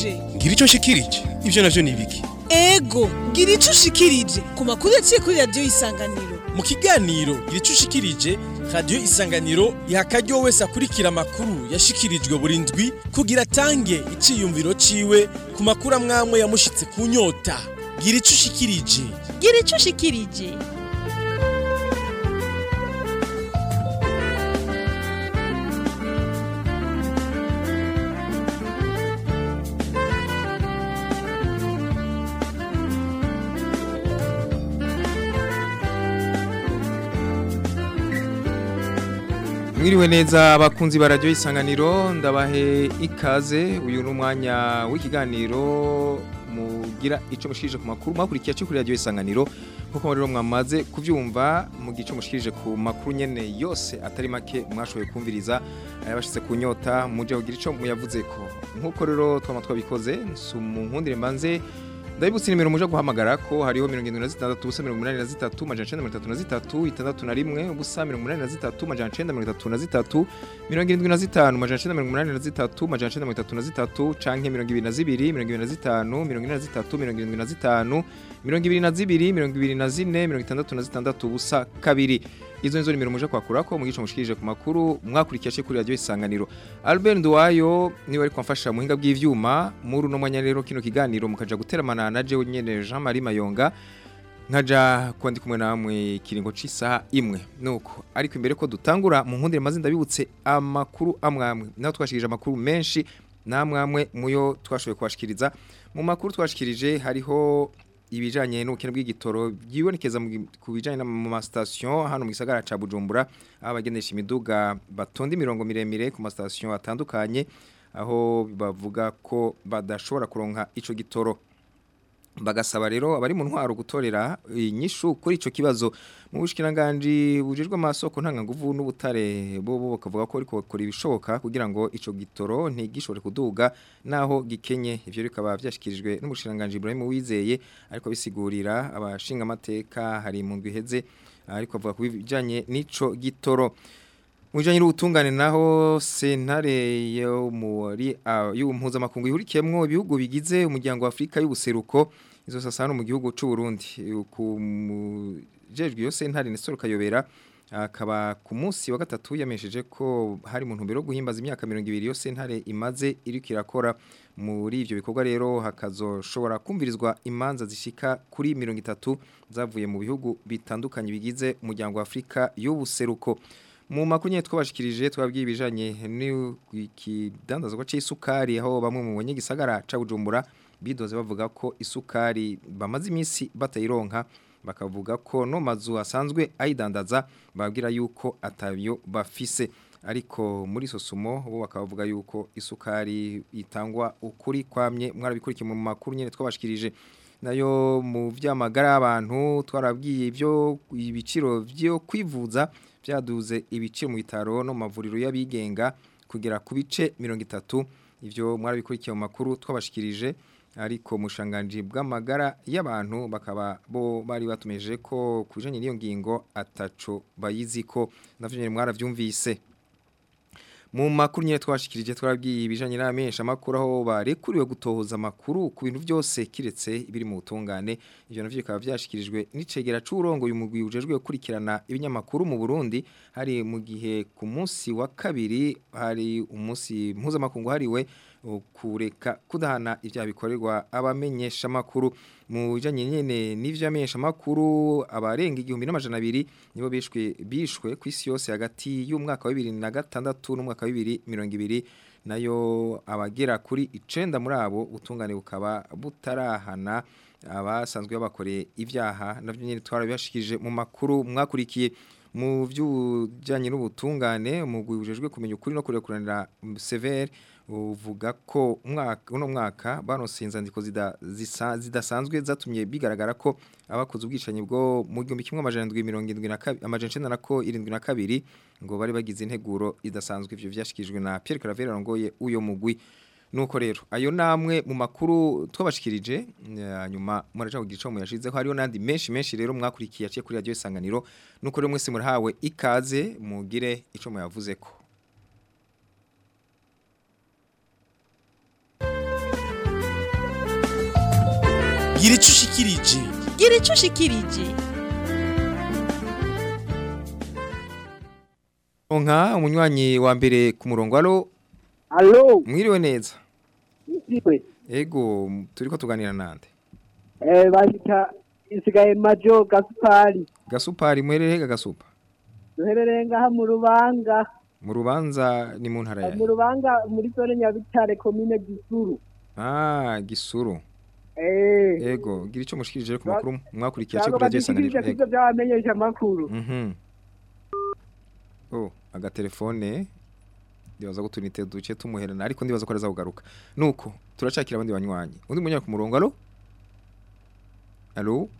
ushikirije ngira icyo nshikirije ibyo navyo ni ibiki ego ngira ico ushikirije ku makuru yaciye kuri radiyo y'isanganiro mu kiganiro gira icyo ushikirije radiyo isanganiro iha akaryo wese akurikira amakuru yashikirijwe buri ndwi kugira atange iciyumviro ciwe ku makuru amwamwe yamushitse ku nyota gira icyo ushikirije gira ico ushikirije Mwiriwe neza abakunzi ba radio isanganiro ndabahe ikaze uyu ni umwanya w'ikiganiro mugira ico mushikirije ku makuru mwakurikiye cyo kuri radio isanganiro nkuko rero mwamaze kuvyumva mu gice mushikirije ku makuru nyene yose atari make mwashoboye kumviriza ayabashitse ku nyota muje kugira ico muyavuze ko nkuko rero twama twabikoze nkundire mbanze Ndabibutse nimero muje guhamagara ko hariho 76 ubusa 83 majana 933 itandatu na rimwe ubusa 83 majana 933 75 majana 983 majana 933 canke 22 25 23 22 24 ubusa kabiri izo nizo nimero muje kwakura ko mugice mushikirije ku makuru mwakurikiye cyo kuri radio isanganiro Albert Nduwayo niwe ari kwamfasha muhinga bw'ivyuma muri no mwanya rero kino kiganiro mukaja guteramana na je nyene Jean Marie Mayonga nkaja kwandi kumwe namwe kiringo c'isaha imwe nuko ariko imbere ko dutangura mu nkundire maze ndabibutse amakuru amwamwe naho twashikirije amakuru menshi namwamwe muyo twashoboye kubashikiriza mu makuru twashikirije hariho ibijanye n'ubukene bw'igitoro byibonekeza ku bijanye mu ma station hano mu gisagara ca Bujumbura abagendesha imiduga batonda imirongo miremire ku ma station atandukanye aho bavuga ko badashobora kuronka ico gitoro bagasaba rero abari mu ntwaro gutorera inyishu kuri ico kibazo mu bushikiranganje bujejwe amasoko ntanga nguvu n'ubutare bo bo bakavuga ko ariko bakora ibishoboka kugira ngo ico gitoro ntigishobore kuduga naho gikenye ivyo bikaba byashikirijwe n'umushikiranganje Ibrahim Wizeye ariko bisigurira abashinga amateka hari mu ndwiheze ariko avuga kubijanye n'ico gitoro Mujanye n'ubutungane naho sentare yo muri y'umpuza makungu ihurikiyemwo ibihugu bigize umuryango wa Afrika y'ubuseruko izo sasano mu gihugu c'u Burundi ku jejwe yo sentare Nestor Kayobera akaba ku munsi wa gatatu yamesheje ko hari mu ntumbero guhimbaza imyaka 200 yo sentare imaze iriko irakora muri ivyo bikorwa rero hakazoshobora kumvirizwa imanza zishika kuri 30 zavuye mu bihugu bitandukanye bigize umuryango wa Afrika y'ubuseruko mu makuru nyine twabashikirije twabwiye ibijanye n'ikidandazwa c'isukari aho bamwe mu banyagisagara ca Bujumbura bidoze bavuga ko isukari bamaze iminsi batayironka bakavuga ko no mazu asanzwe ayidandaza babwira yuko atabyo bafise ariko muri sosumo bo bakavuga yuko isukari itangwa ukuri kwamye mwarabikurikiye mu makuru nyine twabashikirije nayo mu vyamagara abantu twarabwiye ibyo ibiciro byo kwivuza byaduze ibiciro mu bitaro no mu mavuriro y'abigenga kugera ku bice 30 ivyo mwarabikurikiye mu makuru twabashikirije ariko mushanganji bw'amagara y'abantu bakaba bo bari batumeje ko kujanye n'iyo ngingo ataco bayiziko navyo nyene mwaravyumvise mu makuru nyine twashikirije twarabwiye ibijanye n'amenyesha makuru aho barekuriwe gutohoza amakuru ku bintu byose kiretse ibiri mu butungane ivyo navyo bikaba byashikirijwe n'icegera c'urongo uyu mugwi ujejwe gukurikirana ibinyamakuru mu Burundi hari mu gihe ku munsi wa kabiri hari umunsi mpuzamakungu hariwe kureka kudahana ibyaha bikorerwa abamenyesha makuru mu bijanye nyene n'ivyamenyesha makuru abarenga igihumbi n'amajana abiri nibo bishwe bishwe ku isi yose hagati y'umwaka wa 2006 n'umwaka wa 2020 nayo abagera kuri icenda muri abo utungane bukaba butarahana abasanzwe babakoreye ivyaha navyo nyene twarabashikije mu makuru mwakurikiye mu by'ubujyanye n'ubutungane umugwi ujejwe kumenya ukuri no kurekuranira severe uvuga ko umwaka uno mwaka baronse inzandiko zidasanzwe zatumye bigaragara ko abakoze ubwicanyi bwo mu gihumbi kimwe amajana ndwi mirongo irindwi na kabiri amajana icenda na ko irindwi na kabiri ngo bari bagize integuro idasanzwe ivyo vyashikijwe na Pierre Claver arongoye uyo mugwi nuko rero ayo namwe mu makuru twabashikirije nyuma muraje kugira ico muyashizeho hariho nandi menshi menshi rero mwakurikiye aciye kuri radio isanganiro nuko rero mwese murahawe ikaze mugire ico muyavuzeko gira ico ushikirije gira ico ushikirije Onka umunywanyi wa mbere ku murongo alo Alo, mwiriwe neza isiwe. ego turiko tuganira nande Eh, bashika isigaye majo gasupari. gasupari mwerere ga gasupa Duherereye ngaha mu rubanga, mu rubanza ni mu ntara mu yawe rubanga muri zone Nyabitare komine Gisuru. ah gisuru Eh, ego gira ico mushikirije ku makuru mwakurikiye cyo cyangwa kuri radio badishikirije isanganiro kivyo byabamenyesha amakuru. Mhm. Oh, agatelefone ndibaza ko tunite duce tumuherana ariko ndibaza ko araza kugaruka. Nuko turacakira abandi banywanyi. Undi munyaka ku murongo alo? Alo?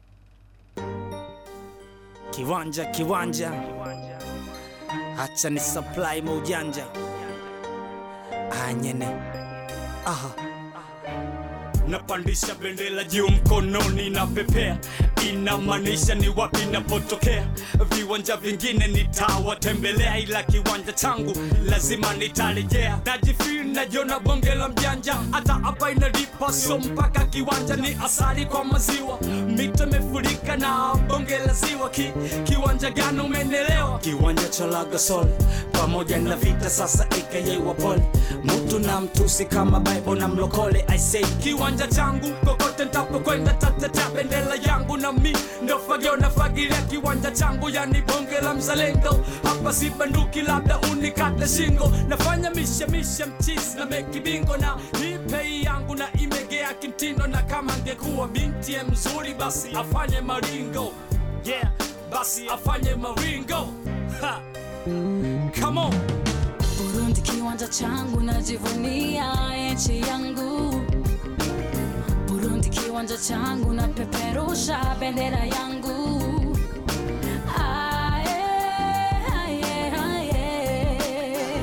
Kiwanja kiwanja, hacha ni supply maujanja anyene aha napandisha bendera juu mkononi na pepea inamaanisha ni wapi napotokea viwanja vingine nitawatembelea ila kiwanja changu lazima nitarejea najifil najona bonge la mjanja hata hapa inalipa so mpaka kiwanja ni asari kwa maziwa mito imefurika na bonge la ziwa Ki, kiwanja gani umenelewa kiwanja cha lagasol pamoja na vita sasa aka wapole mtu na mtusi kama bible na mlokole i say kiwanja changu kokote ntapokwenda tatetea bendera yangu na mi ndo fagio na fagilia kiwanja changu yani bonge la mzalendo hapa si banduki labda unikate shingo nafanya mishemishe mchisi na meki bingo na hipei yangu na imegea kimtindo na kama ngekuwa binti ya mzuri basi afanye maringo yeah basi afanye maringo ha. come on Burundi kiwanja changu najivunia nchi yangu Burundi kiwanja changu napeperusha bendera yangu Aye, aye, aye.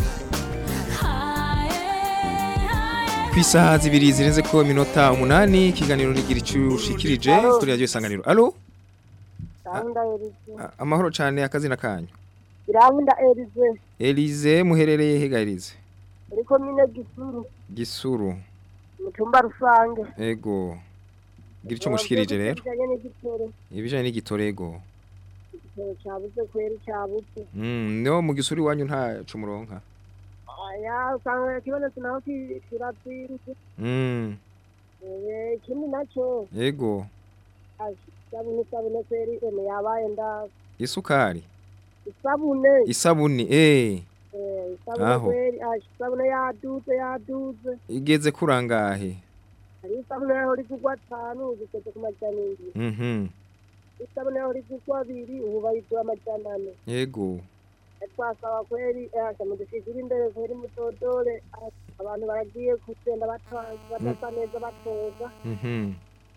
Aye, aye. Ku isaha zibiri zirenze ko iminota umunani ikiganiro nigira ico ushikirije kuri radio isanganiro. Alo? Gahunda Elize. A- Amahoro cane akazina kanyu. Irahunda Elize. Elize muherereye hega Elize. Uri komine Gisuru. Gisuru. Mu cyumba rusange. Ego. Gira ico mushikirije rero. Bijanye n'igitoro. Ibijanye n'igitorego. Igitoro cyabuze kweri cyabuze. Mm, no mu gisuri wanyu nta cumuronka. Aya usanga kibonetse naho ki- kirazimvye. Mm, Eh, Ikindi nacyo ego. ashi, isabune isabune kweri ene yabaye ndazi. Isukari. Isabune. Isabuni eh Eh, Isabune Aho. kweri ashi, isabune yaduze yaduze. igeze kurangahe. Hari isabune yaho rigugwa atanu zigeze ku majana indwi. Mhm. Isabune yaho rigugwa abiri ubu bayigura amajana ane. Ego. twasaba kweri asha mudushikira imbere kweri mutodore abantu baragiye kugenda batasa neza batoza Mhm.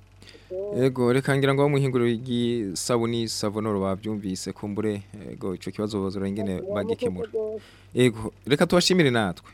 Ego reka ngira ngo muhinguro y'isabuni savonoro bavyumvise kumbure ego ico kibazo bazora ingene bagikemura. Ego reka tubashimire natwe.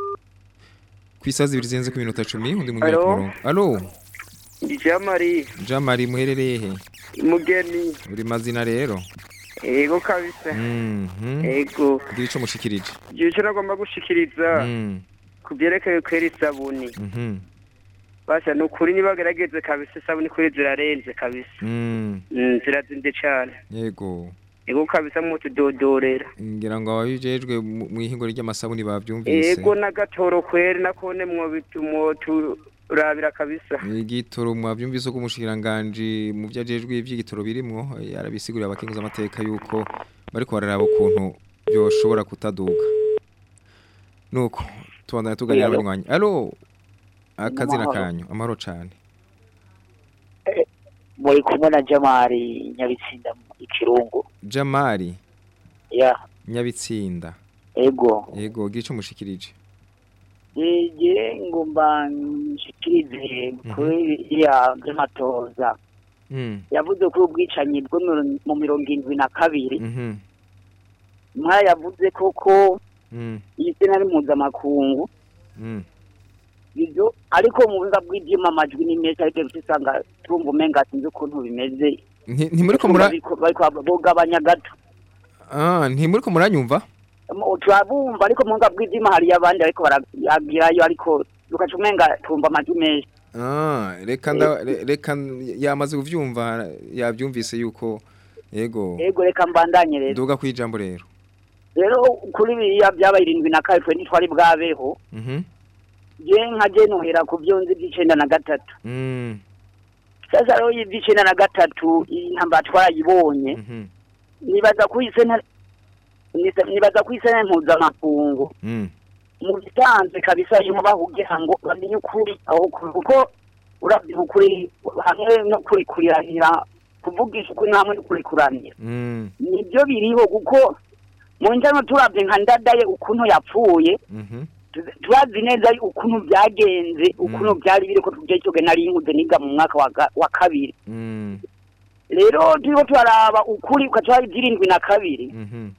Kwisa zibiri zirenze ku minota 10 undi munyaka Alo? murongo. Allo Jamari Jamari muherereye he? mugeni Uri mazina rero. ego kabisa Mhm. ego Gira ico mushikirije. ico nagomba gushikiriza Mm. ku byerekeye kwera isabuni Mhm. basha ni ukuri nibagerageze kabisa isabuni kuri zirarenze kabisa Mm. Mm, zirazinde cane Yego. ego kabisa mutudodorera ngira ngo ababijejwe mu mu ihinguro ry'amasabuni bavyumvise ego n'agatoro kweri nakone mwoturabira kabisa igitoro mwavyumvise ko umushikiranganji mu vyajejwe ivy'igitoro birimwo eh, arabisigurira abakenguza amateka yuko bariko bararaba ukuntu byoshobora kutaduga nuko tubandanya tuganira Alo. abanywanyi alo akazina Amahoro. kanyu amahoro cane muri kumwe na jamari nyabitsinda ikirungu jamari ya nyabitsinda ego yego gira ico mushikirije ije ngomba nshikirize kuri iriya by'amatoza Mm. yavuze ko ubwicanyi bwo mu- mu mirongo indwi na kabiri Mhm. mwaya yavuze koko Mm. iyi sena ari mpuzamakungu Mm. ibyo ariko mu buhinga bw'ibyuma amajwi ni menshi ariko bifite usanga turumva umenga sinzi ukuntu bimeze Nti- ntimuriko mura Bariko- bariko bugabanya gato ah ntimuriko muranyumva Mu- turabumva ariko mu buhinga bw'ibyuma hariyo abandi ariko baragirayo ariko ugaca umenga tumva amajwi menshi Ah, reka nda re- reka yamaze kuvyumva yavyumvise yuko yego ego reka mbandanye rero duga kwijambo rero rero kuri biriya byabaye irindwi na kane twe ntitwari bwabeho Mhm. je nka je nuhera ku byo nzi by'icenda na gatatu Mm. sasa rero iby'icenda na gatatu iyi ntambara twarayibonye Mhm. nibaza ko isena nisa- nibaza ko isena mpuzamakungu Mm. mu bisanzwe kabisa yuko bahugira ngo bamenye ukuri aho kuri kuko uravye ukuri hamwe no kuri kuriranira kuvugisha ukuri hamwe no kuri kuranira Mm. nibyo biriho kuko mu njano turavye nka ndadaye ukuntu yapfuye Mhm. tu- turazi neza ukuntu byagenze ukuntu byari biri ko tujye cyoge nari nkuze niga mu mwaka wa ga- wa kabiri Mm. rero turiko turaraba ukuri ukaca zirindwi na kabiri Mhm.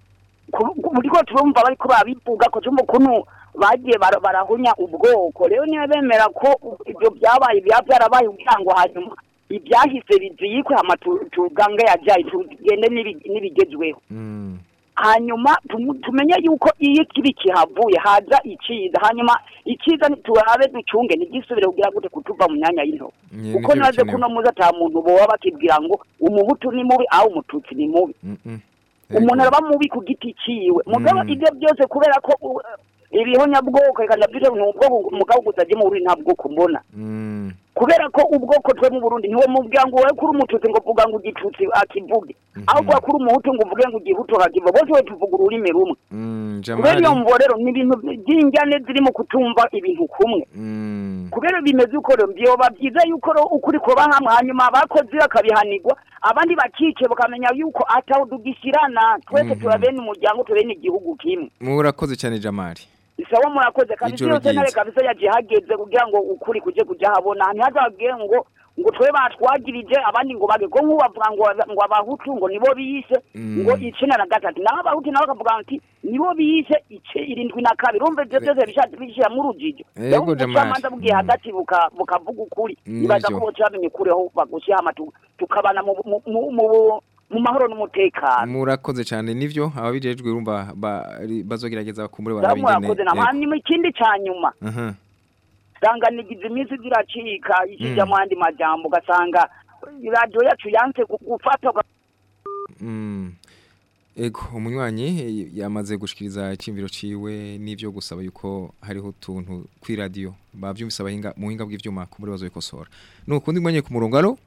buriko turumva bariko babivuga ko tumva ukuntu bagiye bara- barahunya ubwoko rero niba bemera ko ibyo byabaye byaba byarabaye kugira ngo hanyuma ibyahise biziyikwe hama tu- tugange yajaye tugende n'ibi- n'ibigezweho Mm. hanyuma tumu- tumenye yuko iyo kibi kihavuye haza iciza hanyuma iciza ni- turabe ducunge ntigisubire kugira gute kutuva mu myanya y'intoki Nye, kuko nivyo naze bikenewe. kuno muzi ata muntu boba bakibwira ngo umuhutu ni mubi aho umututsi ni mubi Mhm. umuntu araba mubi ku giti ciwe mugabo Mm. ibyo byose kubera ko u- ibihonyabwoko reka ndavyite ni ubwoko mugabo gusa je mu Burundi nta bwoko mbona Mm. kubera ko ubwoko twe mu Burundi niwe mubwira ngo wowe kuri umututsi ngo vuga ngo igitutsi akivuge ahubwo kuri umuhutu ngo uvuge ngo igihutu akakivuge bose we tuvuga ururimi rumwe Mm. kubera Jamali. iyo mvo rero ni ibintu by'injyane ziri mu kutumva ibintu kumwe Mm. kubera bimeze uko rero byoba byiza yuko rero ukuri kuba hamwe hanyuma abakozi bakabihanirwa abandi bakice bakamenya yuko ataho dugishyirana twese Mhm. tuba bene umuryango tuba bene igihugu kimwe Murakoze cyane Jamali. isawa murakoze kandi Ijoro byose ntare ryiza. kabisa yagiye hageze kugira ngo ukuri kuje kujya habona ntihazabwire ngo ngo twe batwagirije abandi ngo bage ko nk'ubavuga ngo ngo abahutu ngo nibo biyise Mm. ngo icenda na gatatu naho abahutu nabo bakavuga ati nibo biyise ice irindwi na kabiri urumva ivyo byose bishatse bishira mu rujijo Ego, Jamali. ubucamanza bugiye hagati buka- bukavuga ukuri Nivyo. nibaza ko boca bamenya ukuri aho bagushyira hama tu- tukabana mu mu- mu- mu- mu mahoro n'umutekano Murakoze cyane nivyo ababijejwe urumva bari- bazogerageza bakumbure Sawa, murakoze na barabingene. hanyuma ikindi ca nyuma Aha. sanganigiza iminsi ziracika ikija Mm. mu yandi majambo ugasanga radiyo yacu yanse gu- gufata uga- Mm. Ego umunywanyi eh, yamaze gushikiriza icyimviro ciwe n'ivyo gusaba yuko hariho utuntu kwi radio bavyumvise abahinga mu hinga bw'ivyuma kumbure bazobikosora. Nukundi mwanye ku murongo alo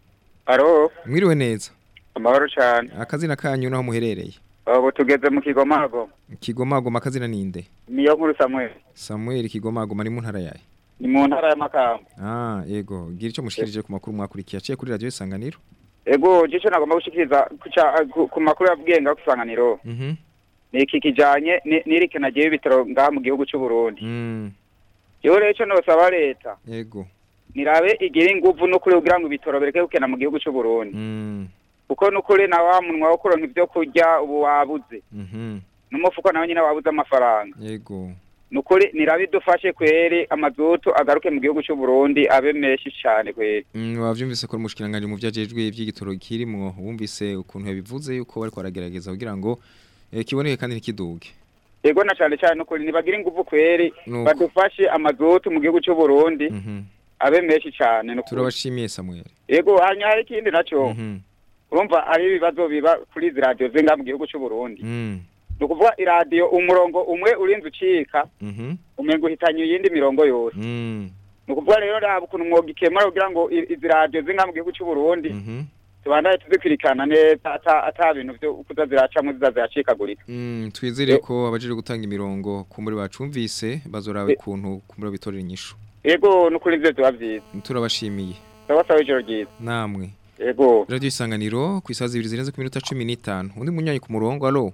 Aro, mwiriwe neza. amahoro cyane. Akazina kanyu naho muherereye. Ubu tugeze mu Kigomago. Kigomagoma akazina ninde? Niyo nkuru Samuel. Samuel Kigomagoma ari mu ntara yaye. Ni mu ntara ya Makamba. Ah, yego. Gira ico mushikirije ku makuru mwakurikiye aciye kuri radio Isanganiro. Ego, jico nagomba gushikiriza kuca- ku- ku makuru yabwiyenga kusanganiro. Mhm. Ni iki kijanye ni- n'irikena giye ibitaro ngaha mu gihugu cy'u Burundi. Mm. Yo rero ico nosaba leta. Yego. Nirabe igira inguvu n'ukuri kugira ngo ibitaro bereke gukena mu gihugu cy'u Burundi. Mm. Kuko n'ukuri na wa munwa wo kuronka ivyo kurya ubu wabuze. Mhm. N'umufuko nawe nyine wabuze amafaranga. Yego. Nukuri nirabe idufashe kweri amazutu agaruke mu gihugu cy'u Burundi abe menshi cyane kweri. Mm, wavyumvise ko umushikiranganje mu vyajejwe ivy'igitoro kirimwo wumvise ukuntu yabivuze yuko bariko baragerageza kugira ngo eh, kiboneke kandi ntikiduge. Ego na cyane cyane ukuri nibagira ingufu kweri Nuko. badufashe amazutu mu gihugu cy'u Burundi Mhm. abe menshi cyane nukuri. Turabashimiye Samuel. Ego hanya hari ikindi naco Mhm. urumva ari ibibazo biba kuri izi radio zinga mu gihugu cy'u Burundi. Mm. Ni ukuvuga iradiyo umurongo umwe urinze ucika Mhm. umenga uhitanye iyindi mirongo yose. Mm. Ni ukuvuga rero raba ukuntu umwuga ikemura kugira ngo i- izi radio zinga mu gihugu cy'u Burundi Mhm. tubandaye tuzikurikirana neza ata ata bintu byo kuza ziracamo ziza ziracikagurika. Mm, twizere ko abajeje gutanga imirongo kumbure bacumvise bazoraba ukuntu kumbure bitorera inyishu. Ego nukuri ivyo biba vyiza. Turabashimiye. Sawa sawa ijoro ryiza. Namwe. Ego. Radio Isanganiro ku isaha zibiri zirenze ku minota 15. Undi munyanyi ku murongo alo.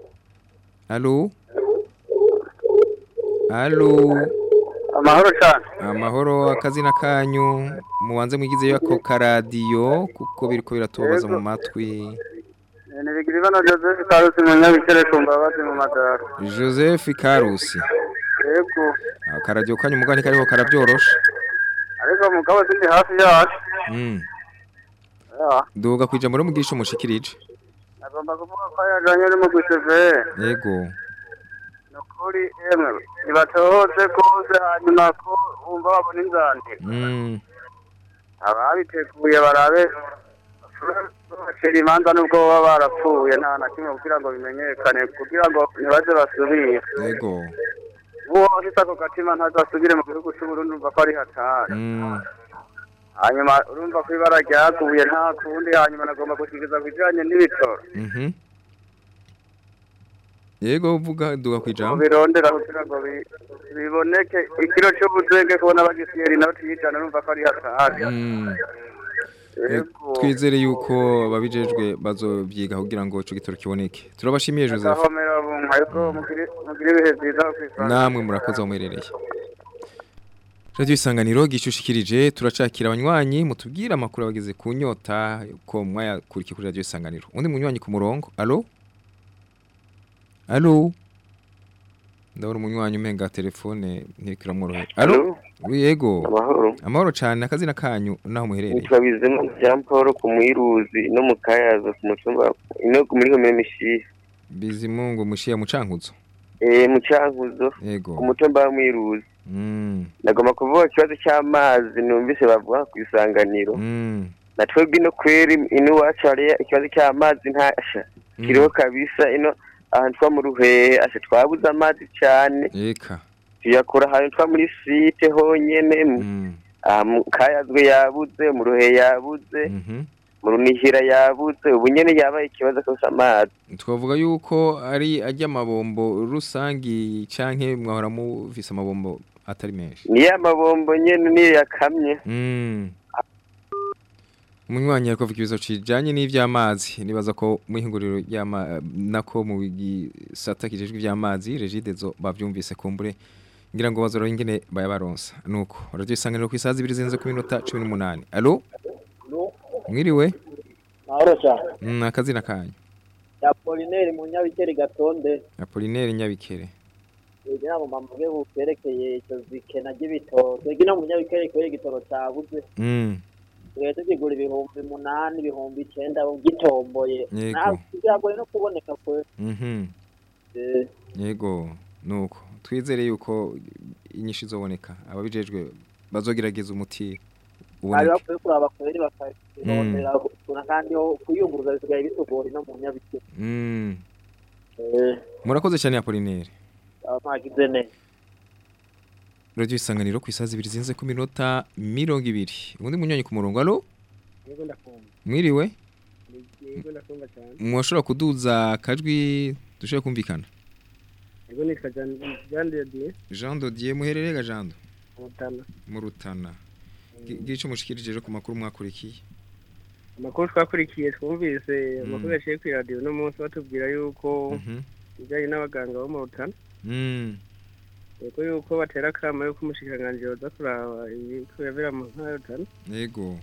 Alo. Alo. amahoro cyane Amahoro akazina kanyu mubanze mwigizeyo ako karadiyo kuko biriko biratubabaza mu matwi. nibigira ibano joseph karusi mu nyabikere ku mbabazi mu madara Joseph Karusi. yego Akaradiyo kanyu mugani kariho karabyorosha. ariko mugabo sindi hafi yacu Mm. Ya, Duga kwija muri mugisha mushikirije. agomba kuvuga ko yajanye uri mu guseve Yego. nuko ukuri emwe ntibatohoze rwose hanyuma ko wumva babona inzandiko Mm. ababiteguye barabe bacira imanza nubwo baba barapfuye nta na kimwe kugira ngo bimenyekane kugira ngo ntibaze basubire Yego. uwo afite ako gatima ntazasubire mu gihugu cy'uburundi umva ko ari hatari Mm. hanyuma urumva ko ibara ryaguye nta kundi hanyuma nagomba gushikiriza ku bijanye n'ibitoro Mhm. Yego uvuga duga kwijambo. birondera kugira ngo bi- biboneke ikiro cy'ubuzenge kubona bagisiyeri inoti y'ijana urumva ko ari hatari Mm. Yego. Twizere yuko babijejwe bazovyiga kugira ngo ico gitoro kiboneke. Turabashimiye Joseph. agahomera bunka ariko mugire mugire ibihe byiza ku isanga namwe murakoze aho muherereye Radio Isanganiro gishushikirije turacakira abanywanyi mutubwira amakuru abageze ku nyota ko mwayakurikiye kuri Radio Isanganiro undi munywanyi ku murongo allo allo ndabona umunywanyi umenga telefone ntirikira mworohe allo oui yego Amahoro. amahoro cyane akazina kanyu naho muherereye Nitwa Bizima Jean Paul ku Mwiruzi no mu Kayaza ku mutumba ino muri komine Mishiha. bizimungu mushiya mucankuzo Eh mu Cankuzo yego ku mutumba wa Mwiruzi. mm Nagomba kuvuga ikibazo cy'amazi numvise bavuga ku isanganiro. mm Na twebwe ino kweri ino iwacu hari ikibazo cy'amazi ntasha. Kiriho kabisa ino ahantu twa mu ruhehe asha twabuze amazi cyane. eka Tuyakura ahantu twa muri site honyene. Ah, mu Kayazwe yabuze mu ruhehe yabuze. mhm mu runihira yabuze ubu nyene yabaye ikibazo kose amazi twavuga yuko ari ajya amabombo rusangi canke mwahora mufise amabombo atari menshi niyo amabombo nyene niyo yakamye mm. umunywanyi ariko avuga ibibazo kijanye n'ivy'amazi nibaza ko mu ihinguriro ry'ama nako mu gisata kijejwe ivy'amazi regidezo bavyumvise kumbure ngira ngo bazora ingene bayabaronsa nuko radio isanganiro ku isaha zibiri zirenze ku minota 18 allo mwiriwe mahoro cyane mm, akazina kanyu ya polineri mu nyabikeri gatonde Apollinaire Nyabikere kugira ngo mbamuge bukerekeye icyo zikena ry'ibitoro twebwe no mu nyabikeri kubera igitoro cyabuze mm. tugiye tugigura ibihumbi munani ibihumbi icenda gitomboye Yego. ntabwo byagoye no kuboneka kwe Mhm. Eh, Yego nuko twizere yuko inyinshi zoboneka ababijejwe bazogerageza umuti bari uboneke bakwiye kuraba kweri bakabirondera kuna kandi ho kuyunguruza bisigaye bitugora no mu nyabikeri Mm. Eh, murakoze cyane Apollinaire aba mwagize neza Radio isanganiro ku isaha zibiri zinze ku minota mirongo ibiri ubundi munywanyi ku murongo allo yego ndakumva mwiriwe yego ndakumva cyane mwashobora kuduza akajwi dushobora kumvikana yego nitwa Jean Jean de Dieu Jean Dodier muherereye ga Jean Mutana mu Rutana Gi- gira ico mushikirije rero ku makuru mwakurikiye amakuru twakurikiye twumvise Mm. amakuru yaciye kuri radiyo uno munsi batubwira yuko Mhm. ibijyanye n'abaganga bo mu Rutana Mm. yego yuko batera akama yuko umushikiranganji yoza kuraba ibiko yabera mu ntara ya Rutana Yego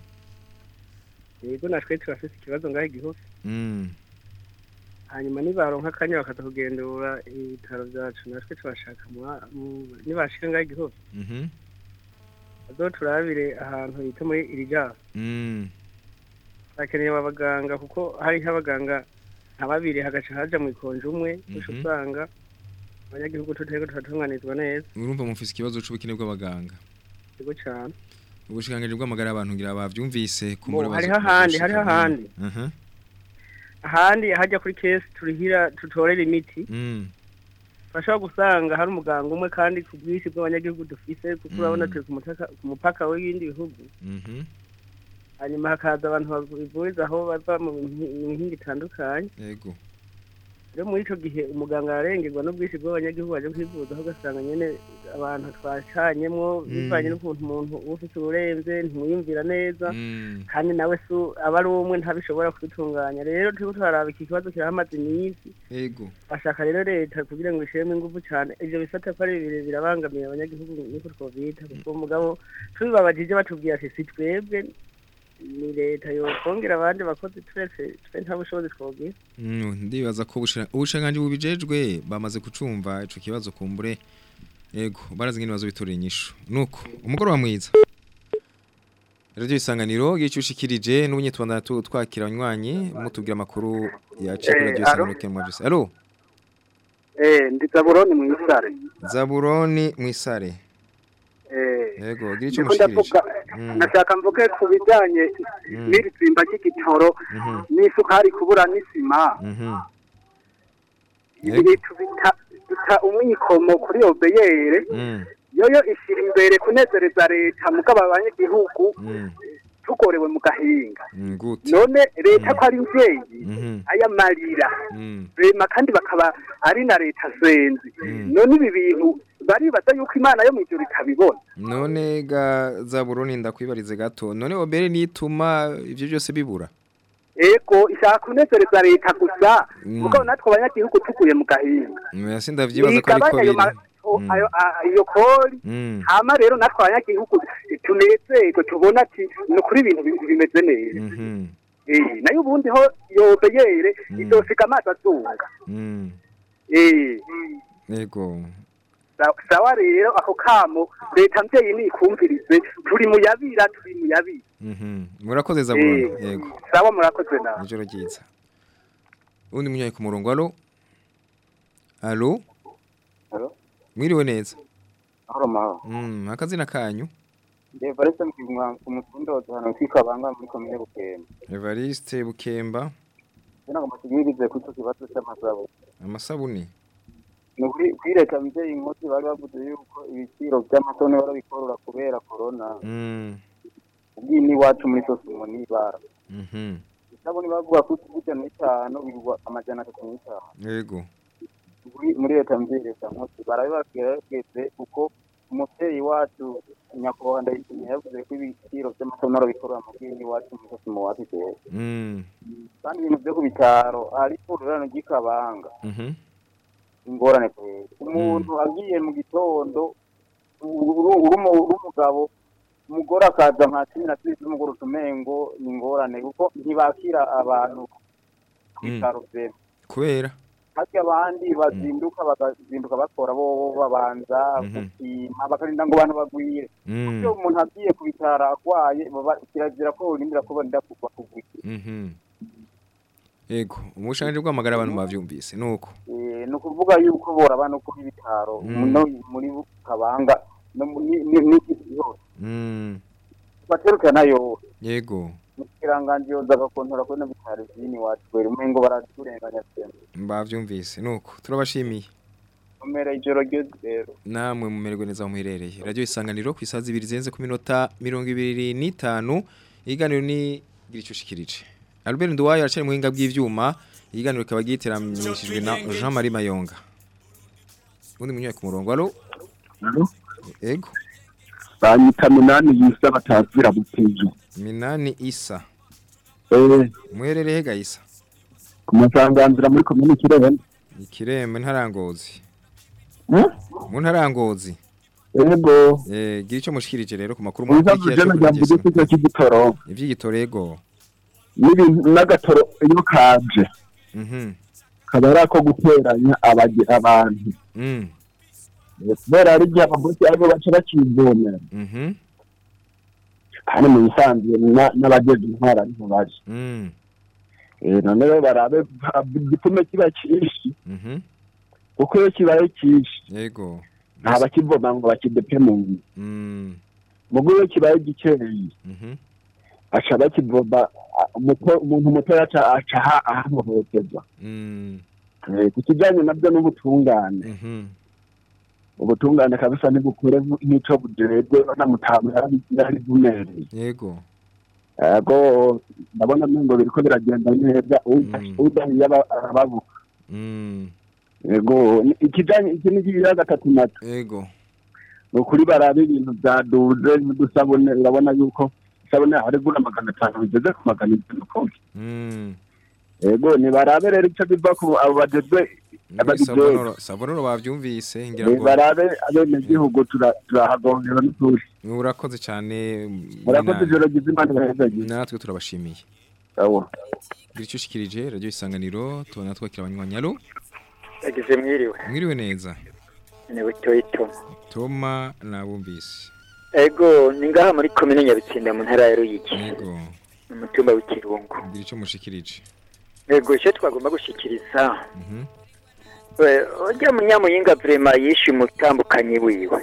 yego natwe turafise ikibazo ngaho igihugu Mm. hanyuma nibaronka akanya bakaza kugendura ibitaro byacu natwe tubashaka mu- mu- nibashika ngaho igihugu Mhm. bazoturabire ahantu bita muri irijara Mm. hakeneye abaganga kuko hariho abaganga nka babiri hagaca haja mu ikonje umwe gusa Mhm. usanga abanyagihugu tutariko turatunganizwa neza urumva mufise ikibazo c'ubukene bw'abaganga yego cane ubushikiranganji bw'amagara y'abantu ngira bavyumvise ku Bo, muri hariho ahandi, hariho ahandi. aha ahandi hajya kuri kesi turihira tutorera imiti mm bashobora gusanga hari umuganga umwe kandi ku bwinshi bw'abanyagihugu dufise kuko urabona turi ku mutaka- ku mupaka w'ibindi bihugu mhm hanyuma hakaza abantu bivuriza aho bava mu mihi- mu mihinga itandukanye yego rero muri ico gihe umuganga ararengerwa n'ubwinshi bw'abanyagihugu baje kwivuza aho ugasanga nyene abantu twacanyemwo bivanye n'ukuntu umuntu uba ufise uburenze ntimwiyumvira neza kandi nawe su aba ari umwe ntabishobora kubitunganya rero turiko turaraba iki kibazo kirahamaze iminsi yego bashaka rero leta kugira ngo ishiremo ingufu cyane ivyo bisata ko ari bibiri birabangamiye abanyagihugu niko twobita kuko umugabo tubibabajije batubwira ati si twebwe ni leta yokongera abandi bakozi turetse twe nta bushobozi twogira Mm, ndibaza ko ubushira- ubushikiranganji bubijejwe bamaze kucumva ico kibazo kumbure yego barazi ngene bazobitorera inyishu nuko umugoroba mwiza Radio isanganiro gicushikirije n'ubunyetwanda twakira abanywanyi mutubwira amakuru yaciye kuri Eh, Radio alo? isanganiro kemwa byose allo Eh, ndi Zaburoni mu Isare. Zaburoni Mwisare. Eh. Yego, gira ico Ndiko mushikirije. ndavuga Mm. nashaka mvuge ku bijanye Mm. n'iri tsimba ry'igitoro Mhm. n'isukari kubura n'isima. Mhm. Ibi bintu bita bita umwikomo kuri obeyere. Mm. Yoyo ishira imbere kunezereza leta mugabo abanyagihugu Mm. tugorewe mu gahinga. Mm, Gute. None leta ko ari mvyeyi Mhm. aya marira Mm. rema kandi bakaba ari na leta zenzi none ibi bintu baribaza yuko imana yo mw'ijuru itabibona None ga Zaburoni ndakwibarize gato. None obere nituma ivyo byose bibura. ego ishaka kunezereza leta gusa Mm. mugabo natwe abanyagihugu tuguye mu gahinga Mwe sindavyibaza ko ariko Igabanya ayo biri. ma- o- ayo- a- iyo kori Mm. hama rero natwe abanyagihugu tunezerwe tubona ati ni ukuri ibintu bi- bimeze neza Mhm. Eh, nayo ubundi ho yobeyere izosiga amazi azunga Mm. Eh, Yego. sa- sawa rero ako kamo leta mvyeyi nikumvirize turi mu yabira turi mu yabira Mhm. Murakoze Zaburoni. Eh. Yego. sawa murakoze nawe Ijoro ryiza. Undi munyayi ku murongo. Allo? Allo? Allo? Mwiriwe neza. Mahoro mahoro. Mm, akazina kanyu. Ndi Evariste Mukigwa ku mutundozo hano kwikabanga muri komine Bukemba. Evariste Bukemba. Sina ngo mutugirize kuco kibazo cy'amasabu. Amasabuni. Ni kuri kuri leta mvyeyi inkozi bari bavuze yuko ibiciro by'amasabuni barabikorora kubera corona. Mm. Ubwini iwacu muri Sosumo ni bara. Mhm. Isabuni bavuga ko tujya n'itanu bigwa amajana atatu n'itanu. Yego. Muri muri leta mvyeyi leta nkozi barabibageze kuko umuvyeyi wacu nyakubahwa ndayishimiye yavuze ko ibiciro by'amasabuni barabikorora mu bwini iwacu muri Sosumo wacu rero. Mm. kandi ibintu byo ku bitaro hari ivuriro ry'ikabanga Mhm. ingorane kwera umuntu agiye mu gitondo uru- uru- uri umugabo umugore akaza nka cumi na zibiri z'umugore utumengo ni ingorane kuko ntibakira abantu ku Mm. bitaro vyema Kubera. hati abandi bazinduka bakazinduka bakora bo babanza Mhm. gupima bakarinda ngo abantu bagwire Mm. iyo umuntu agiye ku bitaro arwaye baba- kirazira ko urindira ko barinda kugwa kugwira Mhm. Yego, umushanje rwamagara abantu bavyumvise nuko. Eh, ni ukuvuga yuko boraba no kuri bitaro Mm. no muri kabanga no mu- ni- ni- n'isi yose Mm. baterukana yo Yego. mukiranganji yoza agakontora kuri no bitaro vyini wacu kwera umengo baraturenganya cyane Bavyumvise nuko. Turabashimiye. umera ijoro ryo rero Namwe mumererwe neza aho muherereye. Radio isanganiro ku isazi ibiri zenze ku minota 25 iganiro ni gira ico ushikirije. Albert Nduwayo aracari mu hinga bw'ivyuma iganiro kikaba giteramishijwe na Jean Marie Mayonga. Undi munyaye ku murongo. Allo? Ego. banyita minani yisa batazira butejo Minani Isa. eh Muherereye ga Isa. ku masanganzira muri komini kirembe Ikirembe ntarangozi. Hmm? Mu ntarangozi. ego Eh gira ico mushikirije rero ku makuru uza mukurikiye kujana jambo gito cy'igitoro Ivy'igitoro ego. n'ibintu n'agatoro iyo kaje Mhm. kaba ari ako guteranya abage- abantu Mm. Eh, kubera ari igihe abagosi aribo baca bakivomera Mhm. kandi mu bisanzwe na- n'abageze intwara ariho baje Mm. Eh, none rero barabe ha- igitume kiba cyinshi Mhm. kuko iyo kibaye cyinshi Yego. nta bakivoma ngo bakidepe mu nzu Mm. mugo iyo kibaye gikeyi Mhm. aca bakivoma a- umuto- umuntu muto aca aca aha- ahahohoterwa Mm. Eh, ku kijyanye nabyo n'ubutungane Mhm. ubutungane kabisa ntibukure nk'ico bujejwe banamutamu yari bumereye Yego. ego ndabona ngo biriko biragenda neza uda- udahiye aba- arababuka Mm. ego ni- ikijanye iki ni kigira gatatu nato Yego. ni ukuri barabe ibintu byaduze n'udusabune urabona yuko isabune harigura magana atanu bigeze ku magana itanu konti Mm. ego nibarabe rero ico biva ku abo bajejwe ababijejwe Sabonoro, sabonoro bavyumvise ngira ngo barabe abenegihugu tura- turahagongera n'ukuri urakoze cyane murakoze ijoro ryiza imana ibahezagize natwe turabashimiye. Sawa. Gira ico ushikirije radio isanganiro tubona twakira abanywanyi alo. yagize mwiriwe Mwiriwe neza. ni butoyito Toma nabumvise. ego ni ngaha muri komine nyabitsinda mu ntara ya ruyigi Yego. mu mutumba w'ikirungu Gira ico mushikirije. ego icyo twagomba gushyikiriza Mhm. ujya munyamuyinga vrema yishe umutambukanyi wiwe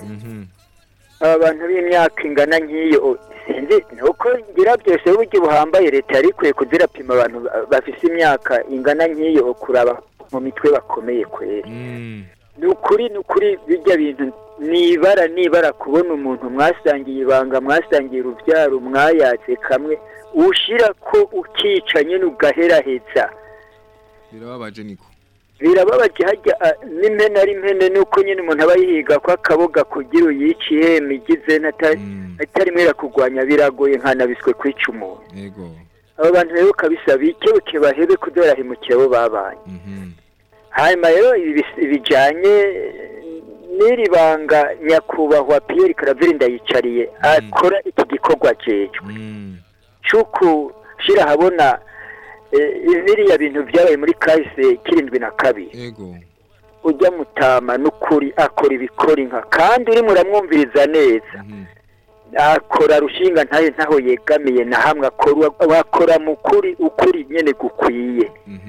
aba bantu b'imyaka ingana nk'iyo sinzi nuko ngira byose buryo buhambaye leta yari ikwiye kuzirapima abantu ba- bafise imyaka ingana nk'iyo kuraba mu mitwe bakomeye kwera ni ukuri ni ukuri bijya bintu nibara nibara kubona umuntu mwasangiye ibanga mwasangiye urubyaro mwayatse kamwe ushira ko ukica nyine ugaheraheza birababaje niko birababaje hajya ah, n'impene ari impene nuko nyine umuntu aba yihiga ko akaboga kugira uyice ihema igize n'ata- atarimo irakugwanya biragoye nkanabiswe kwica umuntu yego abo bantu rero kabisa bikebuke bahebe kudorahemukira abo babaye hanyuma rero ibi bis- bijanye n'iri banga nyakubahwa Pierre Claver ndayicariye akora iki gikorwa ajejwe cuku shira habona eh, biriya bintu byabaye muri kahise kirindwi na kabiri yego ujya mutama n'ukuri akora ibikora inka kandi urimo uramwumviriza neza akora rushinga ntayo ntaho yegamiye na hamwe akora wakora mu kuri ukuri nyene gukwiye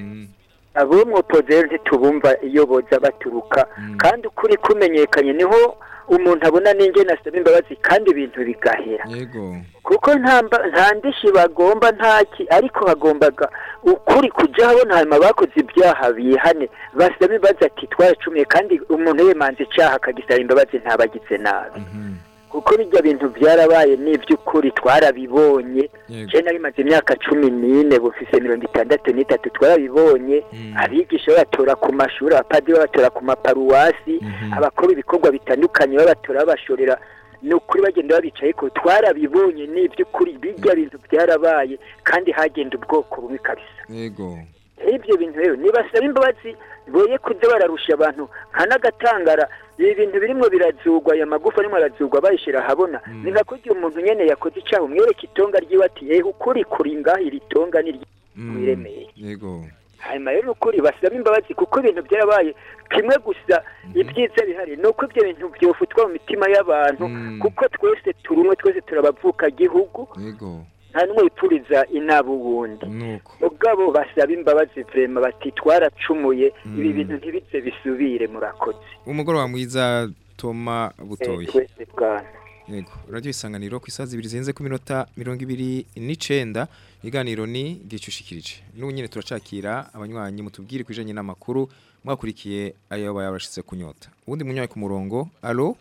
abo mwopozero ntitubumva iyo boza baturuka kandi ukuri kumenyekanye niho umuntu abona n'ingene asaba imbabazi kandi ibintu bigahera yego kuko nta mba- nta ndishi bagomba ntaki ariko bagombaga ukuri kujya habona hanyuma bakoze ibyaha bihane basaba imbabazi ati twaracumiye kandi umuntu yemanze icyaha akagisaba imbabazi ntabagize nabi kuko bijya bintu byarabaye n'iby'ukuri twarabibonye je nari maze imyaka cumi n'ine bufise mirongo itandatu n'itatu twarabibonye abigisha babatora ku mashuri abapadiri babatora ku maparuwasi abakora ibikorwa bitandukanye babatora babashorera ni ukuri bagenda babicaye ko twarabibonye n'iby'ukuri bijya bintu byarabaye kandi hagenda ubwoko bumwe kabisa yego ibyo bintu rero nibasaba imbabazi boye kuza bararusha abantu nka n'agatangara ibi bintu birimo birazugwa aya magufa arimo arazugwa bayishyira ahabona ni nka kurya umuntu nyene yakoze icyaha umwereka itonga ryiwe ati yewe ukuri kuri ngaha iri tonga ni ryiremeye yego hanyuma rero ukuri basaba imbabazi kuko ibintu byarabaye kimwe gusa ibyiza bihari ni uko ibyo bintu byofutwa mu mitima y'abantu kuko twese turi umwe twese turabavuka gihugu yego nta n'umwe wipfuriza inaba uwundi nuko ubwabo basaba imbabazi vrema bati twaracumuye ibi bintu ntibize bisubire murakoze umugoroba mwiza Toma Butoyi twese bwana yego radio isanganiro ku isazi ibiri zirenze ku minota mirongo ibiri n'icenda iganiro ni gicushikirije n'ubu nyine turacakira abanywanyi mutubwire kwijanye n'amakuru mwakurikiye ayo bayabashitse kunyota ubundi munywayi ku murongo alo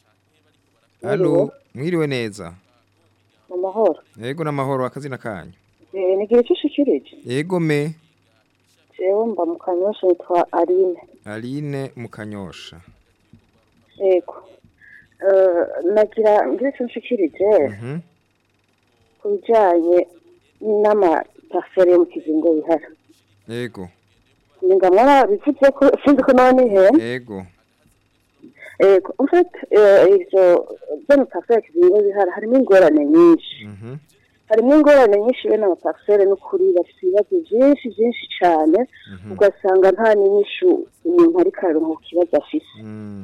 alo mwiriwe neza mu mahoro yego n'amahoro akazina kanyu Eh, ni igihe cy'ushikirije yego me jewe mba mu kanyosha yitwa aline aline mukanyosha yego Eh, nagira ngire icyo nshikirije Mhm. ku bijyanye n'amaparcelle yo mu kizingo bihari yego ni nga mwara bivuze ko sinzi ko nawe nihene yego yego en fait eh, ivyo by'amaparcelle ya kizingo bihari harimo ingorane nyinshi Mhm. harimo ingorane nyinshi bene amaparcelle n'ukuri bafite ibibazo byinshi byinshi cyane ugasanga nta n'inyishu umuntu ariko araronka ku kibazo afise Mm.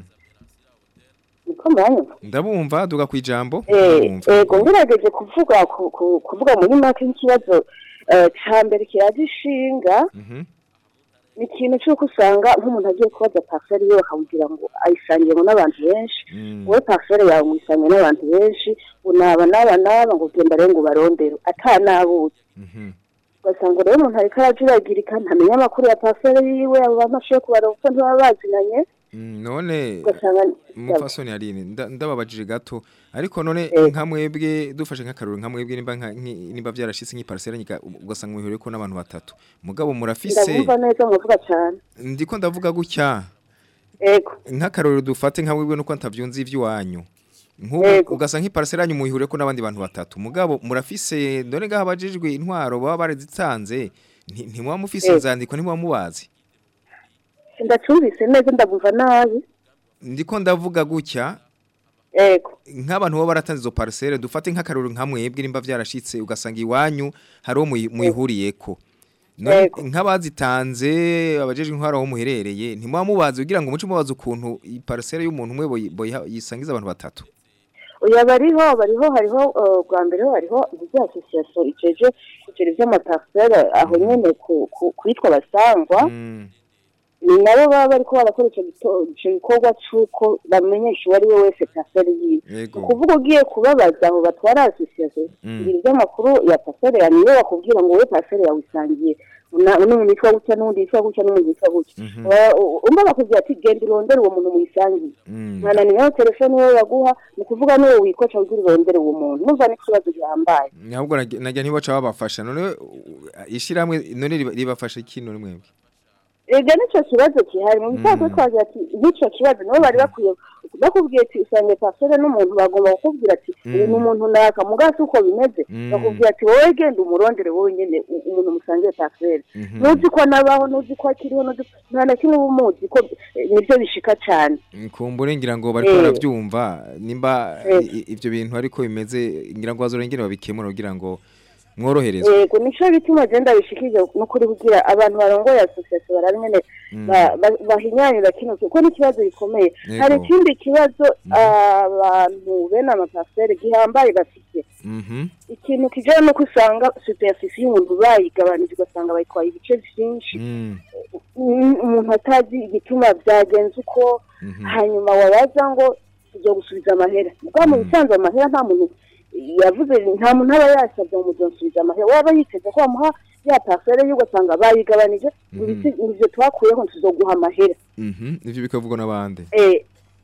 niko mwanyumva ndabumva duga kwijambo Eh, ndabumva ego ngerageje kuvuga ku- ku- kuvuga muri make nk'ikibazo eh, ca mbere kiraje ishinga Mhm. ni ikintu cy'uko usanga nk'umuntu agiye kubaza parcelle yiwe bakawugira ngo ayisangiyemo n'abantu benshi wowe parcelle yawe muyisangiye n'abantu benshi unaba n'aba n'aba ngo ugenda rero ngo ubarondere atanabuze ugasanga rero umuntu ariko arajuragirika ntamenya amakuru ya parcelle yiwe abo bantu ashoboye kubareba kuko ntibaba bazinanye Mm, none ugasanga umupfasoni Aline nda- ndababajije gato ariko none nka mwebwe dufashe nk'akaruru nka mwebwe nimba nka- nki- nimba byarashitse nk'iparcelle nyika ugasanga mwihuriye ko n'abantu batatu mugabo murafise ndabumva neza muvuga cyane ndiko ndavuga gutya ego nk'akaruru dufate nka mwebwe nuko ntavyunzi ivy'iwanyu nk'ubu Yego. ugasanga nk'iparcelle yanyu mwihuriye ko n'abandi bantu batatu mugabo murafise none ngaho abajijwe intwaro baba barazitanze nti- ntimuba mufise Yego. inzandiko ntimuba mubazi ndacumvise neza ndabumva nabi ndiko ndavuga gutya ego nk'abantu baba baratanze izo parcelle dufate nk'akaruru nka mwebwe nimba byarashitse ugasanga iwanyu hari uwo muyi- muyihuriyeko None Yego. nk'abazitanze abajejwe intwaro aho muherereye ntimuba mubazi kugira ngo muce mubaza ukuntu i parcelle y'umuntu umwe boyi- boyiha- yisangiza abantu batatu oya bariho bariho hariho eh, bwa mbere ho hariho izi association ijeje kugira ivy'amaparcelle aho nyene ku- ku- kwitwa basangwa ni nabo baba bariko barakora ico gito- ico gikorwa c'uko bamenyesha uwo ari we wese pasere yiwe Yego. ukuvuga ugiye kubabaza abo batwara asosiyasiyo Mm. ngira iby'amakuru ya pasere ya niyo bakubwira ngo wowe pasere yawe isangiye na- n'umuntu witwa gutya n'undi witwa gutya n'umuntu witwa gutya Mhm. Wa- u- umva bakubwira ati genda urondere uwo muntu muyisangiye Mm. nkana niyo telefone wowe baguha ni ukuvuga n'uwo wikoca ugira urondere uwo muntu numva n'ikibazo gihambaye ahubwo najya najya ntibaca babafasha none uh, ishyirahamwe none riba- ribafasha iki none mwebwe ega nicyo kibazo gihari mu bisanzwe twagira ati n'icyo kibazo nibo bari bakwiye bakubwiye ati usange pasere n'umuntu bagomba kukubwira ati uyu ni umuntu naka mugasi uko bimeze Mm. bakubwira ati wowe genda umurondere wowe nyine u- umuntu musangiye pasere Mhm. ntuzi ko anabaho ntuzi ko akiriho ntuzi nta na kimwe uba umuzi ko eh, nibyo bishika cyane kumbure ngira ngo bariko Eh. baravyumva nimba Eh. i- i- ivyo bintu ariko bimeze ngira ngo bazorengere babikemura kugira ngo mworoherezwe yego nico bituma genda bishikije n'ukuri kugira abantu barongoye association barabe nyene Mm. ba- ba- bahinyanyura kino kuko n'ikibazo gikomeye Yego. hari ikindi kibazo abantu bene amapasere gihambaye bafite Mhm. ikintu kijanye nuko usanga superficie y'umuntu bayigabanije ugasanga bayitwaye ibice vyinshi Mm. Mm, umuntu atazi igituma vyagenze uko hanyuma wabaza ngo tujya gusubiza amahera bwa mu bisanzwe amahera nta muntu yavuze nta muntu aba yasabye ngo muzosubiza amahera waba yiteze ko bamuha ya pasere ye ugasanga bayigabanije ngo ibiti ivyo twakuyeho tuzoguha amahera Mhm. ivyo bikavugwa n'abandi Eh,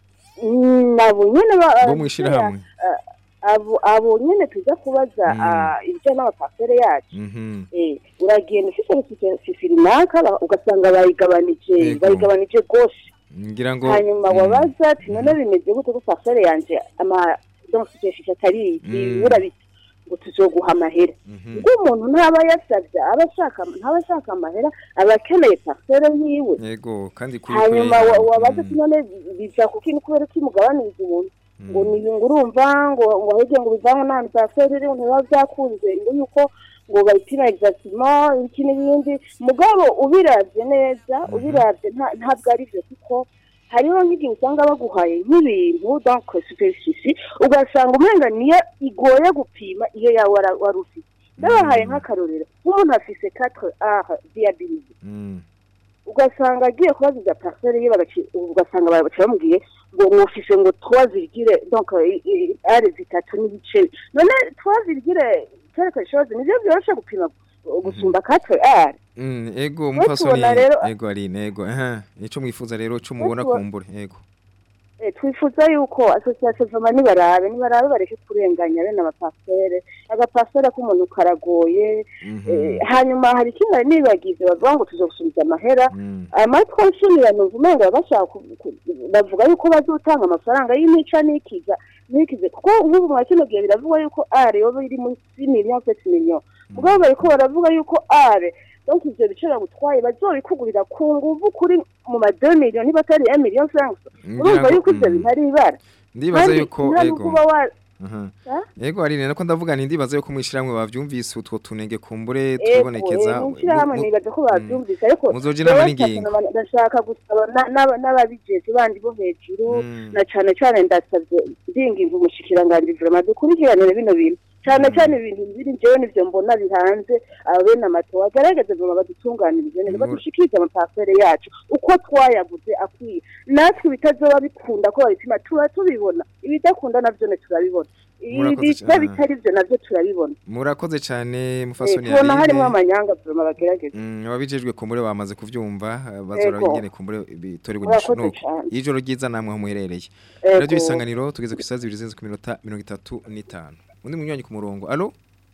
mm, nabo nyene ba- bo mwishirahamwe eh, abo abo nyene tuza kubaza ah, ibijyanye n'amapasere yacu Mhm. Eh, uragenda ufite fifirimaka ugasanga bayigabanije Yego. bayigabanije rwose ngira ngo hanyuma Mm. wabaza ati none bimeze gute ko pasere yanje ama donc fifi atari Mm. ibura biti ngo tuzoguha amahera ubwo umuntu ntaba yasabye aba ashaka ntaba ashaka amahera aba akeneye pasere yiwe yego kandi kuri hanyuma kuri- wa- wabaza ati none biza kuko ni kubera ko imugabaniriza umuntu ngo ni ngo urumva ngo ngo ahege ngo bivanwe n'ahantu pasere iri ntibiba byakunze ngo yuko ngo bayipima exactement iki n'ibindi mugabo ubiravye neza ubiravye nta- ntabwo ari byo kuko hariho nk'igihe usanga baguhaye nk'ibintu donc superficie ugasanga umenga niyo igoye gupima iyo yawe wara- wari ufite ndabahaye nk'akarorero nk'umuntu afise 4 r viabilité Mm. ugasanga agiye kubaziza parcelle ye bagaci- ugasanga bagaca bamubwiye ngo mwufise ngo trois virgule donc i- i- are zitatu n'ibice none trois virgule quelque chose nivyo vyoroshe gupima uh, gusumba 4 r Mm, ego Rero mufasoni tubona rero- ego aline ego aha nico mwifuza rero cyo mubona tuba- kumbure ego Eh, twifuza yuko association vama nibarabe nibarabe bareke kurenganya bene amapasere agapasere k'umuntu karagoye eh, hanyuma hari ikindi nari nibagize bavuga ngo tuzogusubiza amahera amatwi nshimira numva umenga bashaka ku- ku- bavuga yuko bazotanga amafaranga y'imica n'ikiza n'ikize kuko nk'ubu mwa kino gihe biravugwa yuko are yoba iri munsi y'imiliyoni seti miliyoni mugabo bariko baravuga yuko are donc ivyo biciro gutwaye bazobikugurira ku nguvu kuri mu ma 2 miliyoni niba atari 1 miliyoni francs Ngira urumva ngo- yuko ivyo bintu ari ibara ndibaza Kandi yuko nta ego nubwo uba wa aha Ha? ego aline nako ndavuga nti ndibaza yuko mwishiramwe bavyumvise utwo tunenge kumbure Ego, tubonekeza eh, mw'ishirahamwe mu- nibaza ko bavyumvise ariko Muzoja inama jewe n'ingingo. ndashaka- ndashaka gusaba na- n'aba- n'ababijejwe bandi bo hejuru Mm. na cane cane ndasavye ndinginga umushikiranganji vraiment dukurikiranire bino bintu cane cane ibintu biri jewe nivyo mbona bihanze abene amato agaragaze vraiment badutunganirije neza Mur- badushikirize amapasere yacu uko twayaguze akwiye natwe bitazoba bikunda ko babipima tuba tubibona ibidakunda navyo ne turabibona Murakoze ibita cane. bitari vyo navyo turabibona murakoze cyane Eh, mufasoni tubona harimwo aline amanyanga vraiment bagerageza Mm, ababijejwe kumbure bamaze kuvyumva eh, bazora Ego. bingene kumbure bitorerwa Murakoze inyishu cane. ijoro ryiza namwe aho muherereye Ego. radio isanganiro tugeze ku isaha zibiri zirenze ku minota mirongo itatu n'itanu undi munywanyi ku murongo alo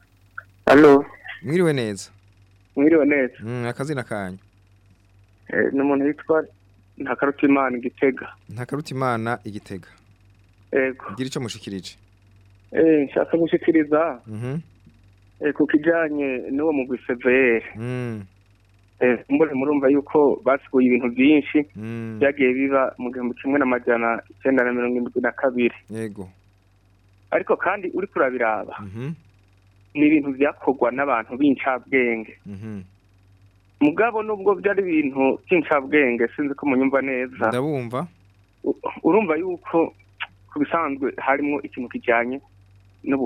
Alo, mwiriwe neza mwiriwe neza. Mm, akazina kanyu Eh, ni umuntu witwa Ntakarutimana Igitega. ntakaruta imana igitega Ego. gira ico mushikirije Eh, nshaka gushikiriza Mhm. eh, ku kijanye n'uwo mugwi CVR. Mm. Eh, mbone murumva yuko basiguye ibintu byinshi Mm. byagiye biba mu gihumbi kimwe n'amajana icyenda na mirongo indwi na kabiri. yego Ariko kandi uri kurabiraba Mhm. ni ibintu byakorwa n'abantu b'incabwenge. Mhm. Mugabo nubwo byari ibintu by'incabwenge sinzi ko munyumva neza. ndabumva U- urumva yuko ku bisanzwe harimo ikintu kijyanye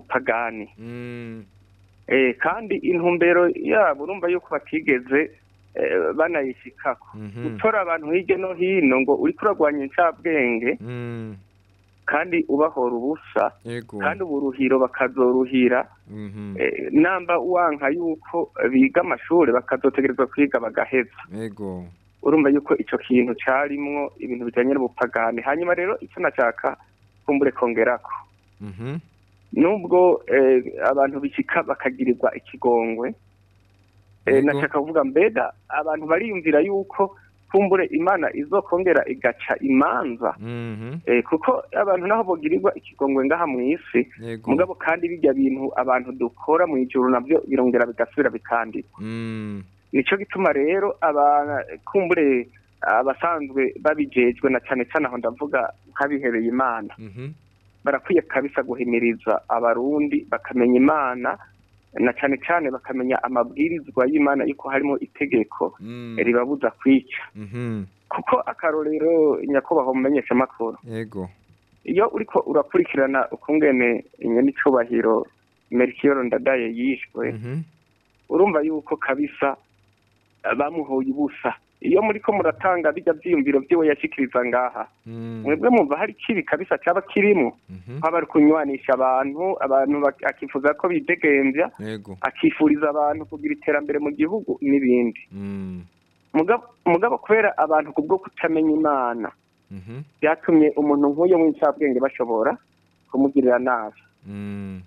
n'ubupagani Mm. eh kandi intumbero yabo urumva yuko batigeze eh, banayishikako Mhm. gutora abantu hirya no hino ngo uriko uragwanya incabwenge Mm. kandi ubahora ubusa Yego. kandi uburuhiro bakazoruhira Mhm. eh, namba wanka yuko biga amashuri bakazotegerezwa kwiga bagaheza Yego. urumva yuko ico kintu carimwo ibintu bijanye n'ubupagani hanyuma rero icyo nashaka kumbure kongerako Mhm. nubwo eh, abantu bishika bakagirirwa ikigongwe eh, Yego. nashaka kuvuga mbega abantu bariyumvira yuko kumbure imana izokongera igaca imanza Mhm. eh, kuko abantu naho bogirirwa ikigongwe ngaha mu isi Yego. mugabo kandi bijya bintu abantu dukora mu ijuru navyo birongera bigasubira bikandikwa Mm. nico gituma rero aba kumbure abasanzwe babijejwe na cane cane aho ndavuga nk'abihebeye imana Mhm. barakwiye kabisa guhimiriza abarundi bakamenya imana na cane cane bakamenya amabwirizwa y'imana yuko harimo itegeko Mm. ribabuza kwica Mhm. kuko akarorero nyakubahwa mumenyesha makuru Yego. iyo uriko urakurikirana ukungene nyenicubahiro Melchior Ndadaye yishwe Mhm. urumva yuko kabisa eh, bamuhoye ubusa iyo muriko muratanga bijya vyiyumviro vyiwe yashikiriza ngaha Mm. mwebwe mumva hari kibi kabisa caba kirimo Mhm. haba ari kunywanisha abantu abantu bak- akifuza ko bidegemvya Yego. akifuriza abantu kugira iterambere mu gihugu n'ibindi Mm. mugabo mugabo kubera abantu kubwo kutamenya imana Mhm. byatumye umuntu nk'uyo w'incabwenge bashobora kumugirira nabi Mm.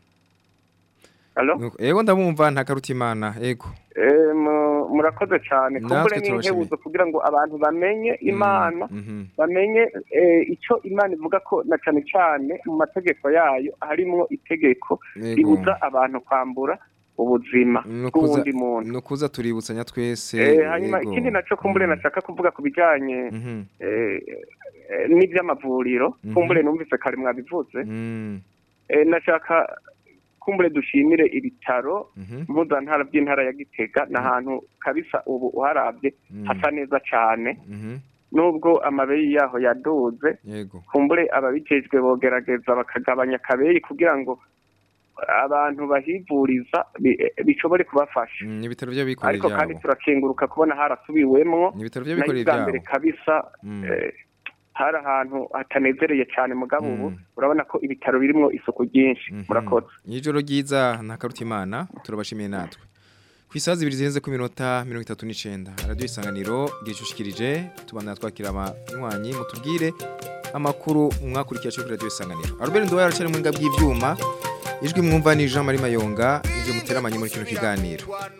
Allo? Nuko- Yego ndabumva ntakaruta imana. Yego. Eh, mu- murakoze cyane Natwe kumbure turabashimiye. n'inkebuzo kugira ngo abantu bamenye imana Mhm. bamenye eh, icyo imana ivuga ko na cyane cyane mu mategeko yayo harimwo itegeko Yego. ribuza abantu kwambura ubuzima Nukuza bw'uwundi muntu nukuza tuributsanya twese. Eh, hanyuma yego. ikindi naco kumbure nashaka kuvuga ku bijanye Mhm. eh, eh, n'ivy'amavuriro Mhm. kumbure numvise kare mwabivuze Mm. Eh, nashaka kumbure dushimire ibitaro Mhm. mpuzantara by'intara ya gitega ni ahantu kabisa ubu uharabye Mm. hasa neza cane Mhm. nubwo amabeyi yaho yaduze Yego. kumbure ababijejwe bogerageza bakagabanya akabeyi kugira ngo abantu bahivuriza bi- bishobore kubafasha Mm, ibitaro by'abikorera ariko kandi ibyabo. turakenguruka kubona harasubiwemwo Ni ibitaro nayo by'abikorera bwa mbere ibyabo. kabisa Mm. eh, hari ahantu hatanezereye cyane mugabo ubu Mm. urabona ko ibitaro birimwo isuku ryinshi murakoze Ijoro ryiza ntakaruta imana turabashimiye natwe. Ku isaha zibiri zirenze ku minota mirongo itatu n'icenda radiyo isanganiro gicushikirije tubana twakira abanywanyi mutubwire amakuru mwakurikiye cyo kuri radiyo isanganiro Albert Ndoya aracari mu ngabwi y'ivyuma ijwi mwumva ni Jean Marie Mayonga ivyo muteramanye muri kino kiganiro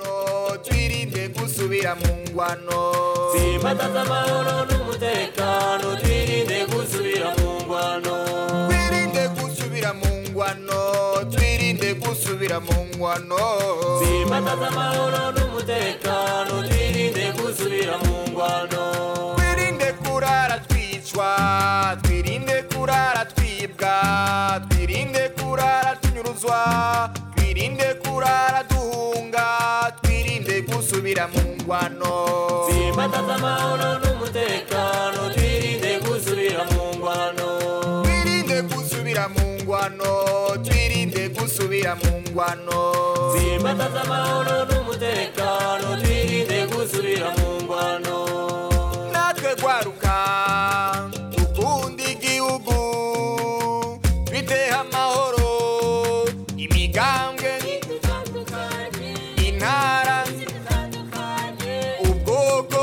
twirinde gusubira mu ngwano Simbataza amahoro n'umutekano twirinde gusubira mu ngwano twirinde gusubira mu ngwano twirinde gusubira mu ngwano Simbataza amahoro n'umutekano twirinde gusubira mu ngwano twirinde kurara twicwa twirinde kurara twibwa twirinde kurara tunyuruzwa twirinde kurara duhunga twirinde gusubira mu ngwano Simbataza amahoro n'umutekano twirinde gusubira mu ngwano twirinde gusubira mu ngwano twirinde gusubira mu ngwano Simbataza amahoro n'umutekano twirinde gusubira mu ngwano natwe gwaruka dukunda igihugu twiteho amahoro imigambwe intara ubwoko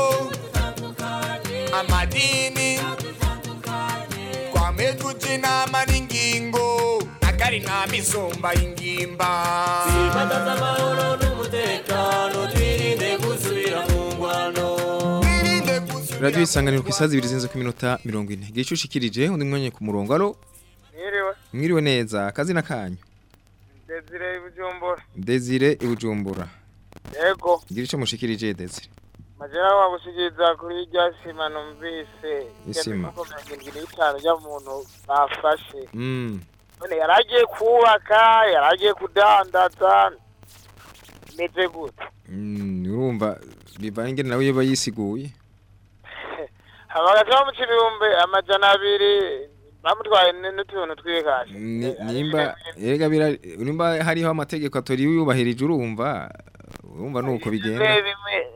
amadini twame tuja inama n'ingingo akari inama isumba ingimba Simbataza amahoro n'umutekano twirinde gusubira mu ngwano radiyo isanganiro ku isaha zibiri zirenze ku minota mirongo ine gicushikirije undi mwanya ku murongo alo Mwiriwe, mwiriwe neza akazina kanyu Desire Bujumbura. Desire ibujumbura Yego, gira ico mushikirije Desire majera wagushikiriza kuri rya sima numvise. Isima. Ko mirongo n'itanu y'umuntu bafashe. mm None yaragiye kubaka, yaragiye kudandaza. Meze gute? Mm, urumva bivanye ingene nawe yoba yisiguye Abagaca bamuca ibihumbi amajana abiri bamutwaye n- n'utuntu tw'ikashi. Ni- nimba erega bira nimba hariho amategeko atori yubahirije urumva urumva nuko bigenda Bimwe bimwe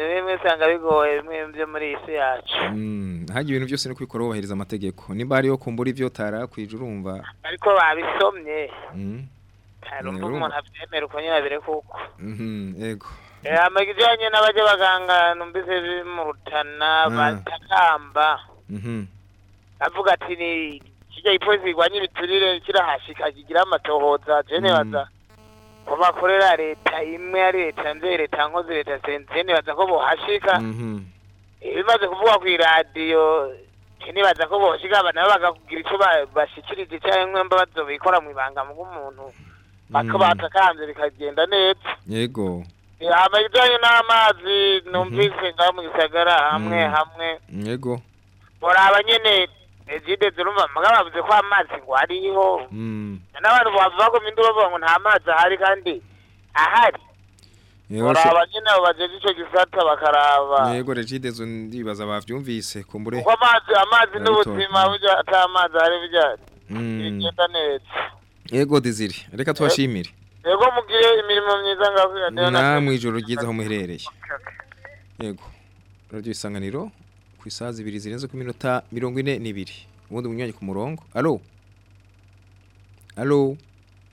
ibintu bimwe usanga bigoye bimwe byo muri iyi si yacu Mm, hagiye ibintu byose no kwikora wubahiriza amategeko niba hariyo kumbura ibyo tarakwije urumva ariko babisomye Mm, harumva urumva. umuntu abyemera uko nyine abire kuko mhm, yego Eh, amajyanye n'abajya baganga numvise biri mu rutana Mm. batakamba Mhm, avuga ati ni kijya ipolisi igwanya ibiturire kirahashika kigira amatohoza je nibaza ko bakorera leta imwe ari leta nze leta nkozi leta senze nibaza ko bohashika mhm, ibimaze kuvugwa ku iradiyo nibaza ko boshika aba nabo bakakugira icyo ba- bashikirije cyangwa mba bazobikora mu ibanga mu bw'umuntu bako Mm. batakanze bikagenda neza yego amajyanye n'amazi numvise ngaho mu gisagara hamwe Mm. hamwe yego muraba nyene ezide zirumva mugabo bavuze ko amazi ngo ariho Mm, n'abantu bava bagoma indi bavuga ngo nta mazi ahari kandi ahari yego muraba nyene abo bajeje ico gisata bakaraba yego regidezo ndibaza bavyumvise kumbure kuko amazi amazi Yabitoye. n'ubuzima burya ata amazi ahari burya Mm, bigenda neza yego Desire reka tubashimire yego mugire imirimo myiza ngaho kuri radiyo na namwe ijoro ryiza aho muherereye yego radio isanganiro ku isaha zibiri zirenze ku minota mirongo ine n'ibiri ubundi munywanyi ku murongo alo alo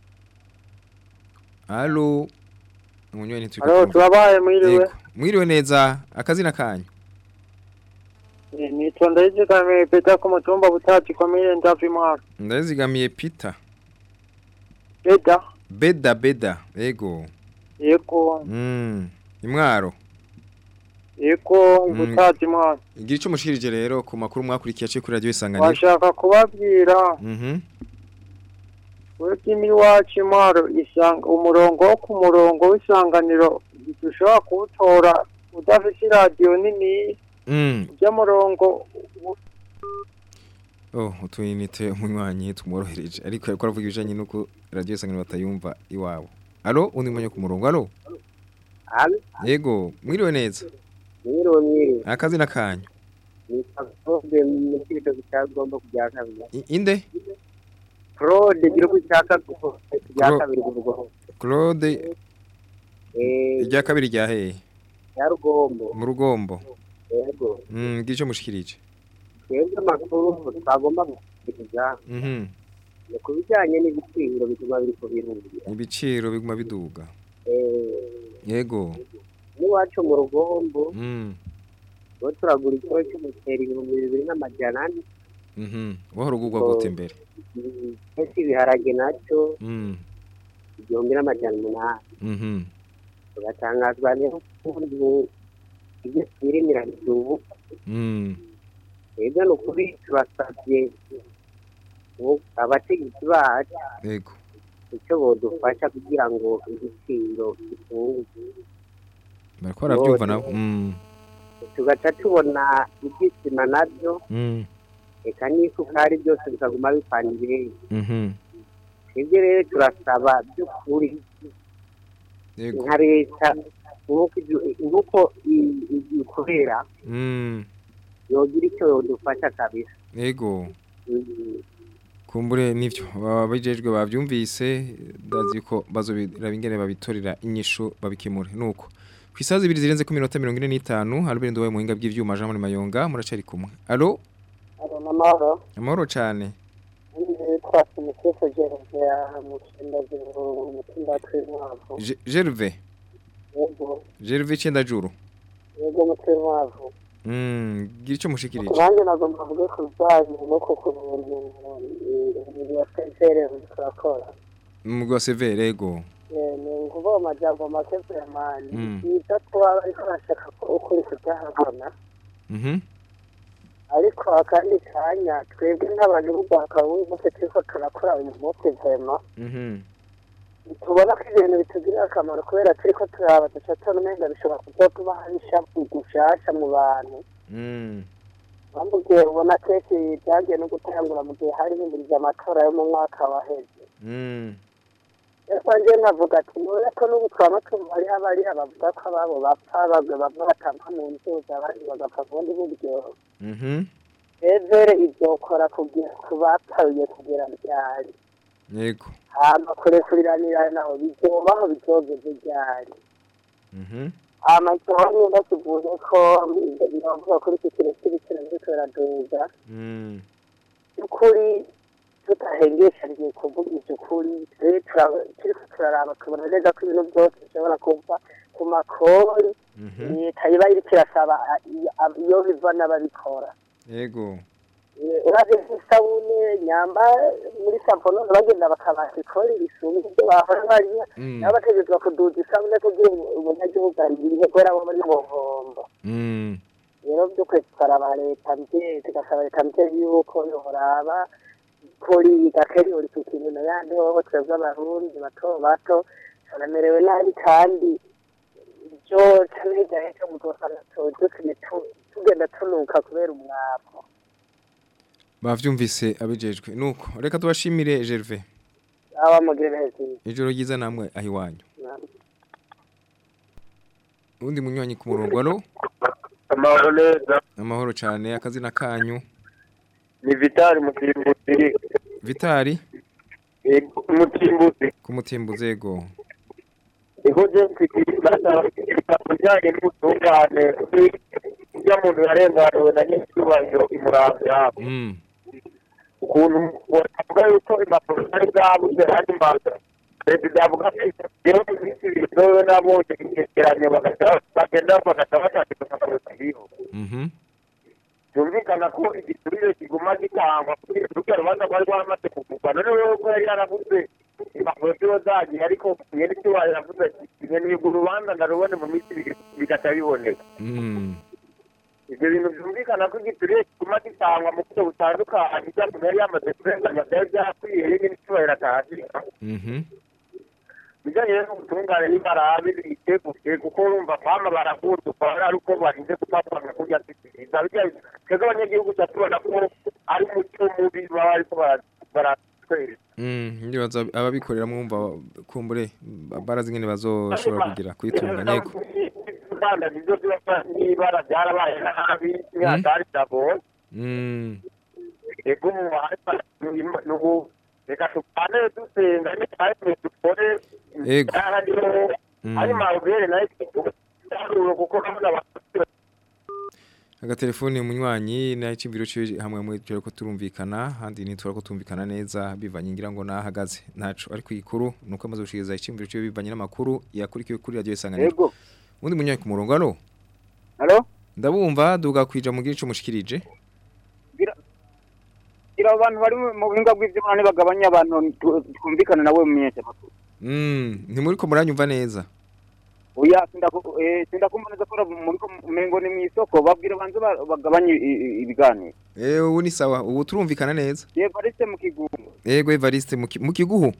alo umunywanyi ntituri Alo, kumva. turabaye mwiriwe. Yego, mwiriwe neza akazina kanyu Eh, nitwa ndayizigamiye peta ku mutumba butati komine ndavi mwaka ndazigamiye Peter peta beda beda yego yego mm imwaro yego Mm. butati mwaka igira ico mushirije rero ku makuru mwakurikiye cyo kuri radio isanganiro washaka kubabwira mhm webwe iwacu imwaro isanga umurongo wo ku murongo w'isanganiro dushobora kuwutora udafite iradiyo nini mm by'umurongo Oh, utuyinite umunywanyi tumworohereje ariko ariko aravuga ibijanye nuko radio isanganiro batayumva iwabo. Alo, undi mwenye ku murongo. Alo. Alo, Yego, mwiriwe neza. mwiriwe mwiriwe. Akazina kanyu. Nitwa Claude mu kigo cyagomba kujya kabiri. I- Inde? Claude gira ko cyaka kujya Clo- kabiri kuvuga. Claude Eh, irya kabiri rya hehe? ya rugombo. Mu rugombo. Yego. Mm, gira ico mushikirije. Twebwe amakuru twagomba gukurikiza Mhm. ni ku bijyanye n'ibiciro bituma biri ku birungi. Ibiciro biguma biduga. Eh, Yego. n'iwacu mu rugombo Mm. bo turagura ikiro cy'umuceri ibihumbi bibiri n'amajana ane. Mhm. Wahora ugugwa gute imbere? Ese ibiharage nacyo Mm. igihumbi n'amajana umunani. Mhm. tugatangazwa n'ukuntu ibyo twirimira ubu Mm. rero ni ukuri turasabye ubu abategetsi bacu Yego. icyo bodufasha kugira ngo igiciro gifunguke Bariko baravyumva nabo. Mm. tugaca tubona ibyisima nabyo Mm. reka n'isukari byose bikaguma bipana ibirenge Mhm. twebwe rero turasaba by'ukuri Yego. nka leta nk'uko ibyo- nk'uko i- i- ikorera Mm. yogira icyo yodufasha kabisa Yego. Mm. Kumbure nivyo baba bijejwe bavyumvise ndazi ko bazobiraba ingene babitorera inyishu babikemure nuko kwisaza ibiri zirenze ku minota 45 Albert Ndowe muhinga bw'ivyuma Jean Marie Mayonga muracari kumwe Allo alo n'amahoro amahoro cane nitwa simusifu gereve mu cyenda z'ubururu mu cyumba tw'inkwavu Je- Gervais yego Gervais Cendajuru yego mu tw'inkwavu mm gira ico mushikirije nanjye nagomba mvuge ku bijyanye no ku kuntu ibintu ya sensere turakora umugwi wa Severe yego Eh, ni ukuvuga amajambo make vyamani Mm. ibyo tuba ariko arashaka ko ukuri kudahabona mhm ariko akandi kanya twebwe nk'abantu b'urwaka b'umunsi turiko turakora uyu munsi vema mhm tubona ko ibintu bitugirira akamaro kubera turiko turaba duca tubona umenga bishobora kuzotuma hari ishavu gushasha mu bantu mm mpamvu igihe ubona kenshi byagiye no gutangura mu gihe hari himirije amatora yo mu mwaka waheze mm ariko njye nkavuga ati none ko n'ubu twaba tumva hariho abariya bavuga ko ababo bapfa bamwe bamwe batampa mu nzuzi abandi bagapfa ku bundi buryo mhm evere ivyokora kugira ku bapfaye kugera ryari yego hama kurekuriranira naho bizobaho bizogeze ryari mhm amashyamba bakivuze ko biravuga kuri iki kintu cy'ibiciro biriko biraduga Mm. by'ukuri tutahengeshanije kuvuga iby'ukuri twe tura- turiko turaraba tubona neza ko ibintu byose bishobora kuva ku makori leta iba iriko irasaba a- i- a- iyo biva n'ababikora Yego. Eh, uravye nk'isabune nyamba muri savonone bagenda bakabaka ikori risumba ibyo bahora bariya Mm. nabo bategerezwa kuduza isabune kugira ubu- umunyagihugu ariye kubera bo muri buhombo Mm. rero by'ukuri tukaraba leta mvye tugasaba leta mvye yuko yoraba kuri gakeri uri ku kintu na yandi wowe twebwe abarundi bato bato turamerewe nabi kandi ibyo canejanye cyo muzosanga dusigaye tu- tugenda tunuka kubera umwavu Bavyumvise abijejwe. Nuko reka tubashimire Gervais. aba mugire neza Ijoro ryiza namwe aho iwanyu. Undi munywanyi ku murongo alo. amahoro neza Amahoro cyane akazina kanyu. ni vitali mutimbuzi Vitali mutimbuzi ku mutimbuzego. ihoje mfitibaza bijyanye n'ubutungane ujya muntu yarenganiwe na nyir'icyubahiro imuramvya Mm. ukuntu bavuga yuko impapuro zari zabuze handi mbaza perezida avuga ko rero mu minsi ibiri zowe nabonye icyegeranyo bagahita bagenda bagahita bashaka impapuro ziriho Mhm. byumvikana ko igiturire kiguma gitangwa kuri urwo rubanza rwari rwaramaze kuvugwa none wewe ko yari yaravuze impapuro ziba zagiye ariko mwene icyubahiro yavuze ati ibintu urwo rubanza ndarubone mu minsi ibiri bigahita biboneka Mm. ibyo bintu byumvikana ko igiturire kiguma gitangwa mu buryo butandukanye ibyo umuntu yari yamaze kurenganya byari byakwiye nyine icyubahiro atahashyika Mhm. bijyanye n'ubutungane n'ibarabe biteguye kuko urumva kwama barakunduka ari uko barinze gupapanga kurya sisiriza twebwe abanyagihugu tuba tubona ko ari umuco mubi baba ariko bara- baratwereka Mm, ndibaza ababikorera mwumva kumbure barazi ngene bazoshobora kugira kwitunga nego. uruganda nibyo biba n'ibara byarabaye nabi ntihatari byagoye Mm. ego nubu reka tupane dusenga nitahise dukore Ego. hariho Mm. ari marubere nayo tugaruro kuko kabona abantu Agatelefone munywanyi na icimviro cyo hamwe mu cyo ko turumvikana handi nitwara ko tumvikana neza bivanye ngira ngo nahagaze ntaco ariko ikuru nuko amaze gushikiriza icimviro cyo bivanye n'amakuru yakurikiwe kuri radio isanganiro. Ego. Undi munywanyi ku murongo alo. Alo? Ndabumva duga kwija mu gice mushikirije. gira abantu bari mu buhinga bw'ivyuma bagabanya abantu tu- twumvikana nawe mu menyeshamakuru Mm, ntimuri ko muranyumva neza. oya sindaku- eh, sindakumva neza ko muri umengo ni mw'isoko babwira banze ba- bagabanye i- i- ibiganiro Eh ubu ni sawa ubu turumvikana neza. yego aretse mu kigumu Yego Evariste mu ki- mu kiguhu.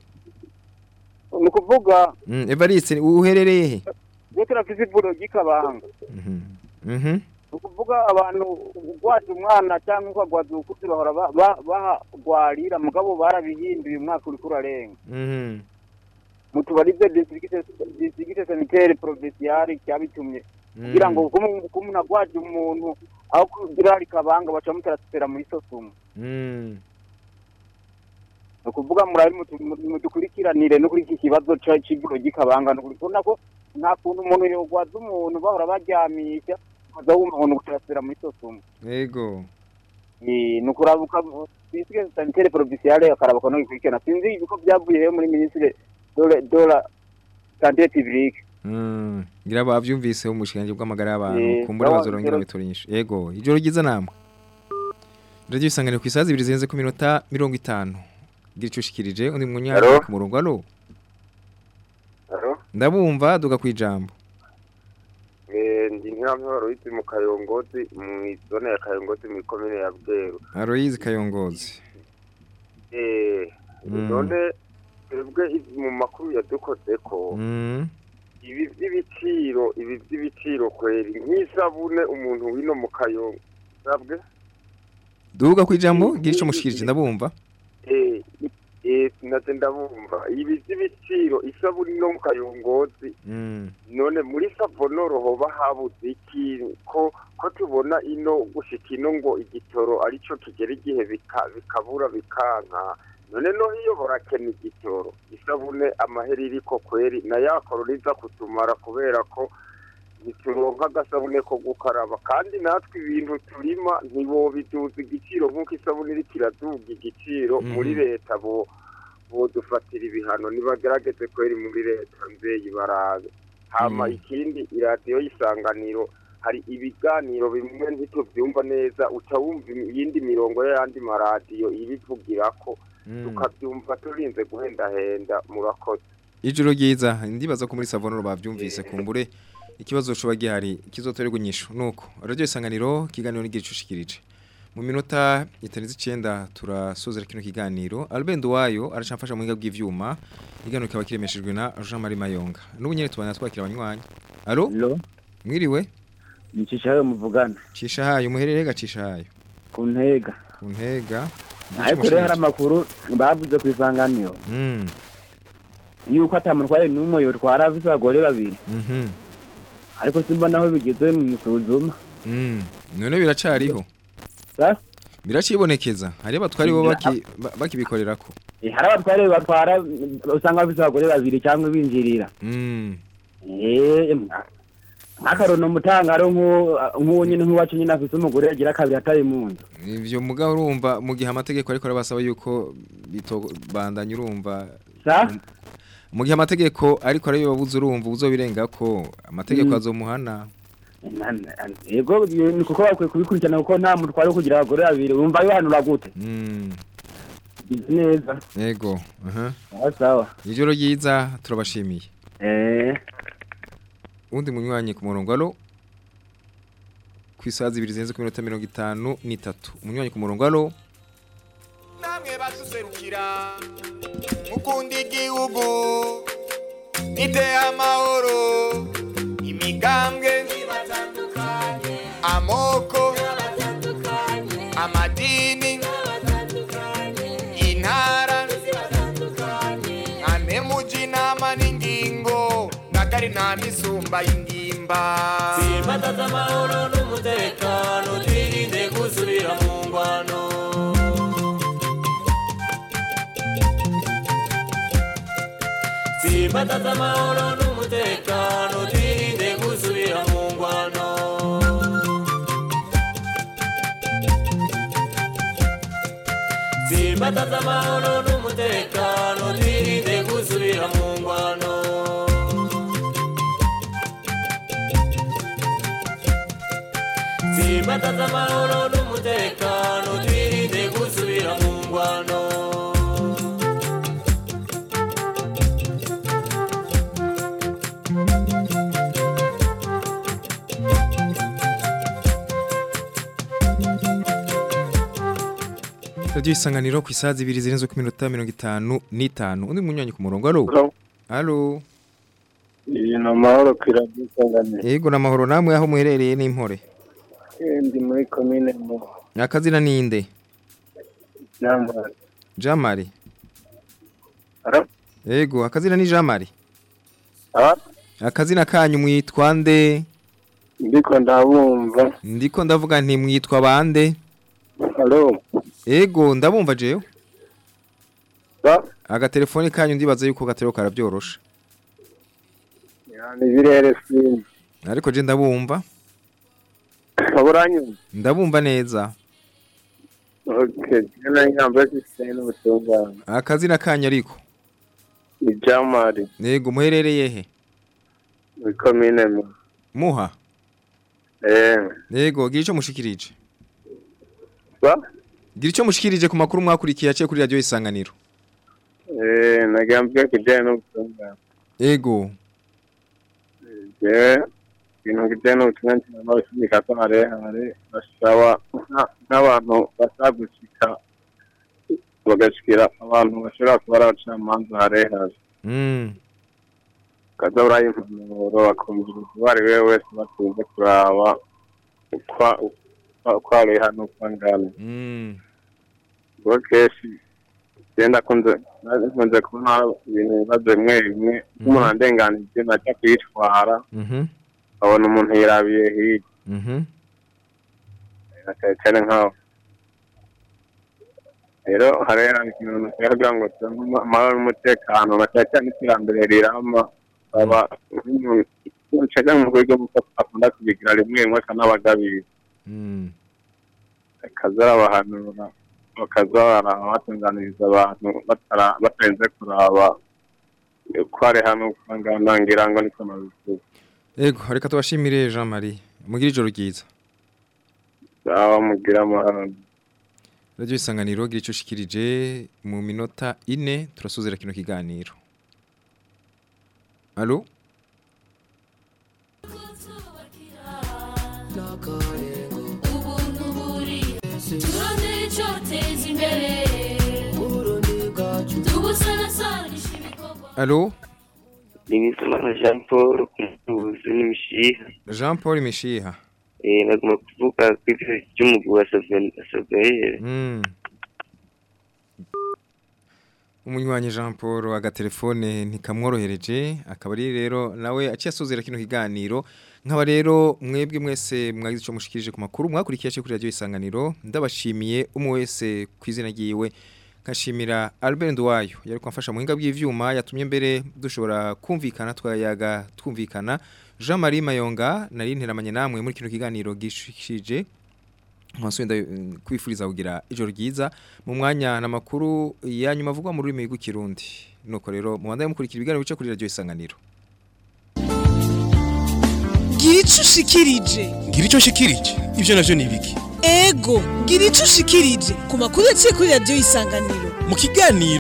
ni ukuvuga Mm, Evariste uherereye he? iyo turafise ivuriro ry'ikabanga Mhm. ni ukuvuga abantu ugwaje umwana cyangwa ukagwaza ukuzi bahora ba- ba- bahagwarira mugabo barabihinduye umwaka uriko urarenga Mhm. mutubarize districte sanitaire provinciale cyabitumye kugira ngo ko umuntu agwaje umuntu aho kugira hari kabanga baca mutaratsera muri sosumu Mm. ni ukuvuga murabe mutu- mudukurikiranire no kuri iki kibazo ca- c'ivuro ry'ikabanga ni ukuri kubona ko nta kuntu umuntu yogwaza umuntu bahora baryamisha ukaza wumva ngo ni ugutaratsera muri sosumu Yego. Eh, ni ukurabuka districte sanitaire provinciale akaraba ko nogikurikirana sinzi uko byavuye rero muri ministre dola dola santé publique Mm. Ngira bavyumvise umushikanje bw'amagara y'abantu Eh, kumbura sawa, bazorongera ijoro- biturinyisha. Yego, ijoro ryiza namwe. Radio isanganiro ku isazi ibiri zirenze ku minota 50. Gira ico ushikirije undi munyanya Alo? ku murongo alo. Alo? Ndabumva duga kwijambo. Eh, ndi nkamahoro yitwa mu Kayongozi mu zone ya Kayongozi mu komine ya Bweru. Aloyize Kayongozi. Eh, Mm. none twebwe izi mu makuru yadukozeko Mm. ibi by'ibiciro ibi by'ibiciro kweri nk'isabune umuntu wino mu Kayongo sabwe Duga kwijambo gira ico mushikirije ndabumva. eh eh naze ndabumva ibi by'ibiciro isabune no mu Kayongozi Mm. none muri savonoro hoba habuze iki ko ko tubona ino gushika ino ngo igitoro arico kigera igihe bika- bikabura bikanka none no iyo borakena igitoro isabune amahera iriko kweri na ya koroniza kutumara kubera ko ntituronka agasabune ko gukaraba kandi natwe ibintu turima ntibobiduza igiciro nk'uko isabune iriko iraduga igiciro Mhm. muri leta bo bodufatira ibihano nibagerageze kweri muri leta nzeyi barabe hama Mhm. ikindi iradiyo y'isanganiro hari ibiganiro bimwe ntitubyumva neza uca wumva iyindi mirongo y'ayandi maradiyo ibivugirako tukabyumva turinze guhendahenda murakoze Ijoro ryiza ndibaza ko muri savonoro bavyumvise kumbure ikibazo coba gihari kizotorerwa inyishu nuko radio isanganiro kiganiro n'igicushikirije mu minota itarenze 9 turasozera kino kiganiro Albert Wayo aracamfasha mu hinga bw'ivyuma iganiro kaba kiremeshejwe na Jean Marie Mayonga n'ubu nyene tubana twakira abanywanyi Allo Mwiriwe Nicisha hayo muvugana. Cisha hayo muherere gacisha hayo Ku ntega. ku ntega Ariko rero hari amakuru bavuze ku isanganiro. Mm. Yuko atamutware n'umwe yotwara afise abagore babiri. Mhm. Ariko simba naho bigeze mu isuzuma. Mm. None biracariho. Sa? Biracibonekeza. Hari abatwari bo baki ba- bakibikorerako. Eh, Hari abatware batwara usanga bafise abagore babiri cyangwa binjirira. Mm. Eh, nk'akarono mutangaro nk'uwo nyine nk'uwacu nyine afise umugore yagira kabiri atari mu nzu. Ivyo mugabo urumva mu gihe amategeko ariko arabasaba yuko bitobandanya urumva Sa? mu gihe amategeko ariko ari babuze urumva uzobirenga ko amategeko Mm. azomuhana Yego ni kuko bakwiye kubikurikirana kuko nta mutware wo kugira abagore babiri wumva yohanura gute? Mm. Bizi neza. Yego. Aha. Sawa sawa. Ijoro ryiza turabashimiye. Eh. Undi munywanyi ku murongo alo kwisaza ibiri zenze ku minota 53 umunywanyi ku murongo alo namwe baduserukira mukunda igihugu nite amahoro imigambwe amoko amadini intara amemuji inama n'ingingo ngagari nta misumba y'ingimba Simbataza amahoro n'umutekano twirinde gusubira mu ngwano Simbataza amahoro n'umutekano twirinde gusubira mu ngwano Simbataza amahoro n'umutekano twirinde gusubira mu ngwano Simbataza amahoro n'umutekano twirinde gusubira mu ngwano Radio isanganiro ku isazi ibiri zirenze ku minota 55 undi munywanyi ku murongo alo Alo iyi ni amahoro ku iradiyo isanganiro Yego namahoro namwe aho muherereye n'impore Eh, ndi muri komine mu Akazina ninde Nyamara Jamari Alo? Yego akazina ni Jamari Ah? Akazina kanyu mwitwa nde ndiko ndabumva Ndiko ndavuga nti mwitwa bande Alo? Ego ndabumva jewe Ba? Agatelefoni kanyu ndibaza yuko gatero karabyorosha yani birere sinzi Ariko je ndabumva uranyumva Ndabumva neza okay jana nyamba sisene n'ubutungane Akazina kanyu ariko ni Jamari Yego muherereye he muri komine mu Muha eh Yego gira ico mushikirije Ba? Gira ico mushikirije ku makuru mwakurikiye aciye kuri radio isanganiro eh nagambye kujyana n'ubutungane Ego je ibintu bijyanye n'ubutungane n'abashimika ko harehare basaba nka- n'abantu basagushika bagashikira abantu bashobora kuba ari abacamanza harehare Mm kaza uraye impanuro bakumviriza uwo ari we wese bakunze kuraba ukwa- ukwa- uko ari hano uko angana Mm ubwo kenshi genda kunze kunze kubona ibintu bibazo bimwe bimwe nk'umuntu andenganije najya kwitwara Mhm abona umuntu yirabiye hirya Mhm na cyane cyane nkaho rero harera ikintu kugira ngo turonke amahoro n'umutekano na cyane cyane iterambere rirama aba nk'igihugu akaja mu rwego muko akunda kubigira rimwe rimwe akanabagabira Mm. akaza arabahanura bakaza barabatunganiriza abantu batara- batarinze kuraba ko ari hano usanga ngira ngo niko nabivuga Ego reka tubashimire Jean Marie mugire ijoro ryiza aho mugira amahoro Radio Isanganiro gira ico ushikirije mu minota ine turasuzera kino kiganiro Allo ubuntu buri turondere icyoteza imbere tubusanasanisha ibikorwa Allo Nimizimana Jean Paul kumuzi n'imishiha Jean Paul Mishiha eh naguma kuvuga kw'ivyo ry'umugwi wa Saveire Mm. Umunywanyi Jean Paul agatelefone ntikamworohereje akaba ari rero nawe aciye asozera kino kiganiro nkaba rero mwebwe mwese mwagize ico mushikirije ku makuru mwakurikiye cyo kuri radio isanganiro ndabashimiye umwe wese kwizina giwe kashimira Albert Ndwayo yari kwamfasha mu hinga bw'ivyuma yatumye mbere dushobora kumvikana twayaga twumvikana Jean Marie Mayonga nari nteramanye namwe muri kino kiganiro gishikije Mwasubenda kwifuriza kugira ijoro ryiza mu mwanya na makuru ya nyuma avugwa mu rurimi rw'ikirundi nuko rero mu bandaye mukurikira ibiganiro bice kuri radio isanganiro gira ico ushikirije ngira icyo nshikirije ibyo navyo ni ibiki ego gira ico ushikirije ku makuru yaciye kuri radiyo isanganiro mu kiganiro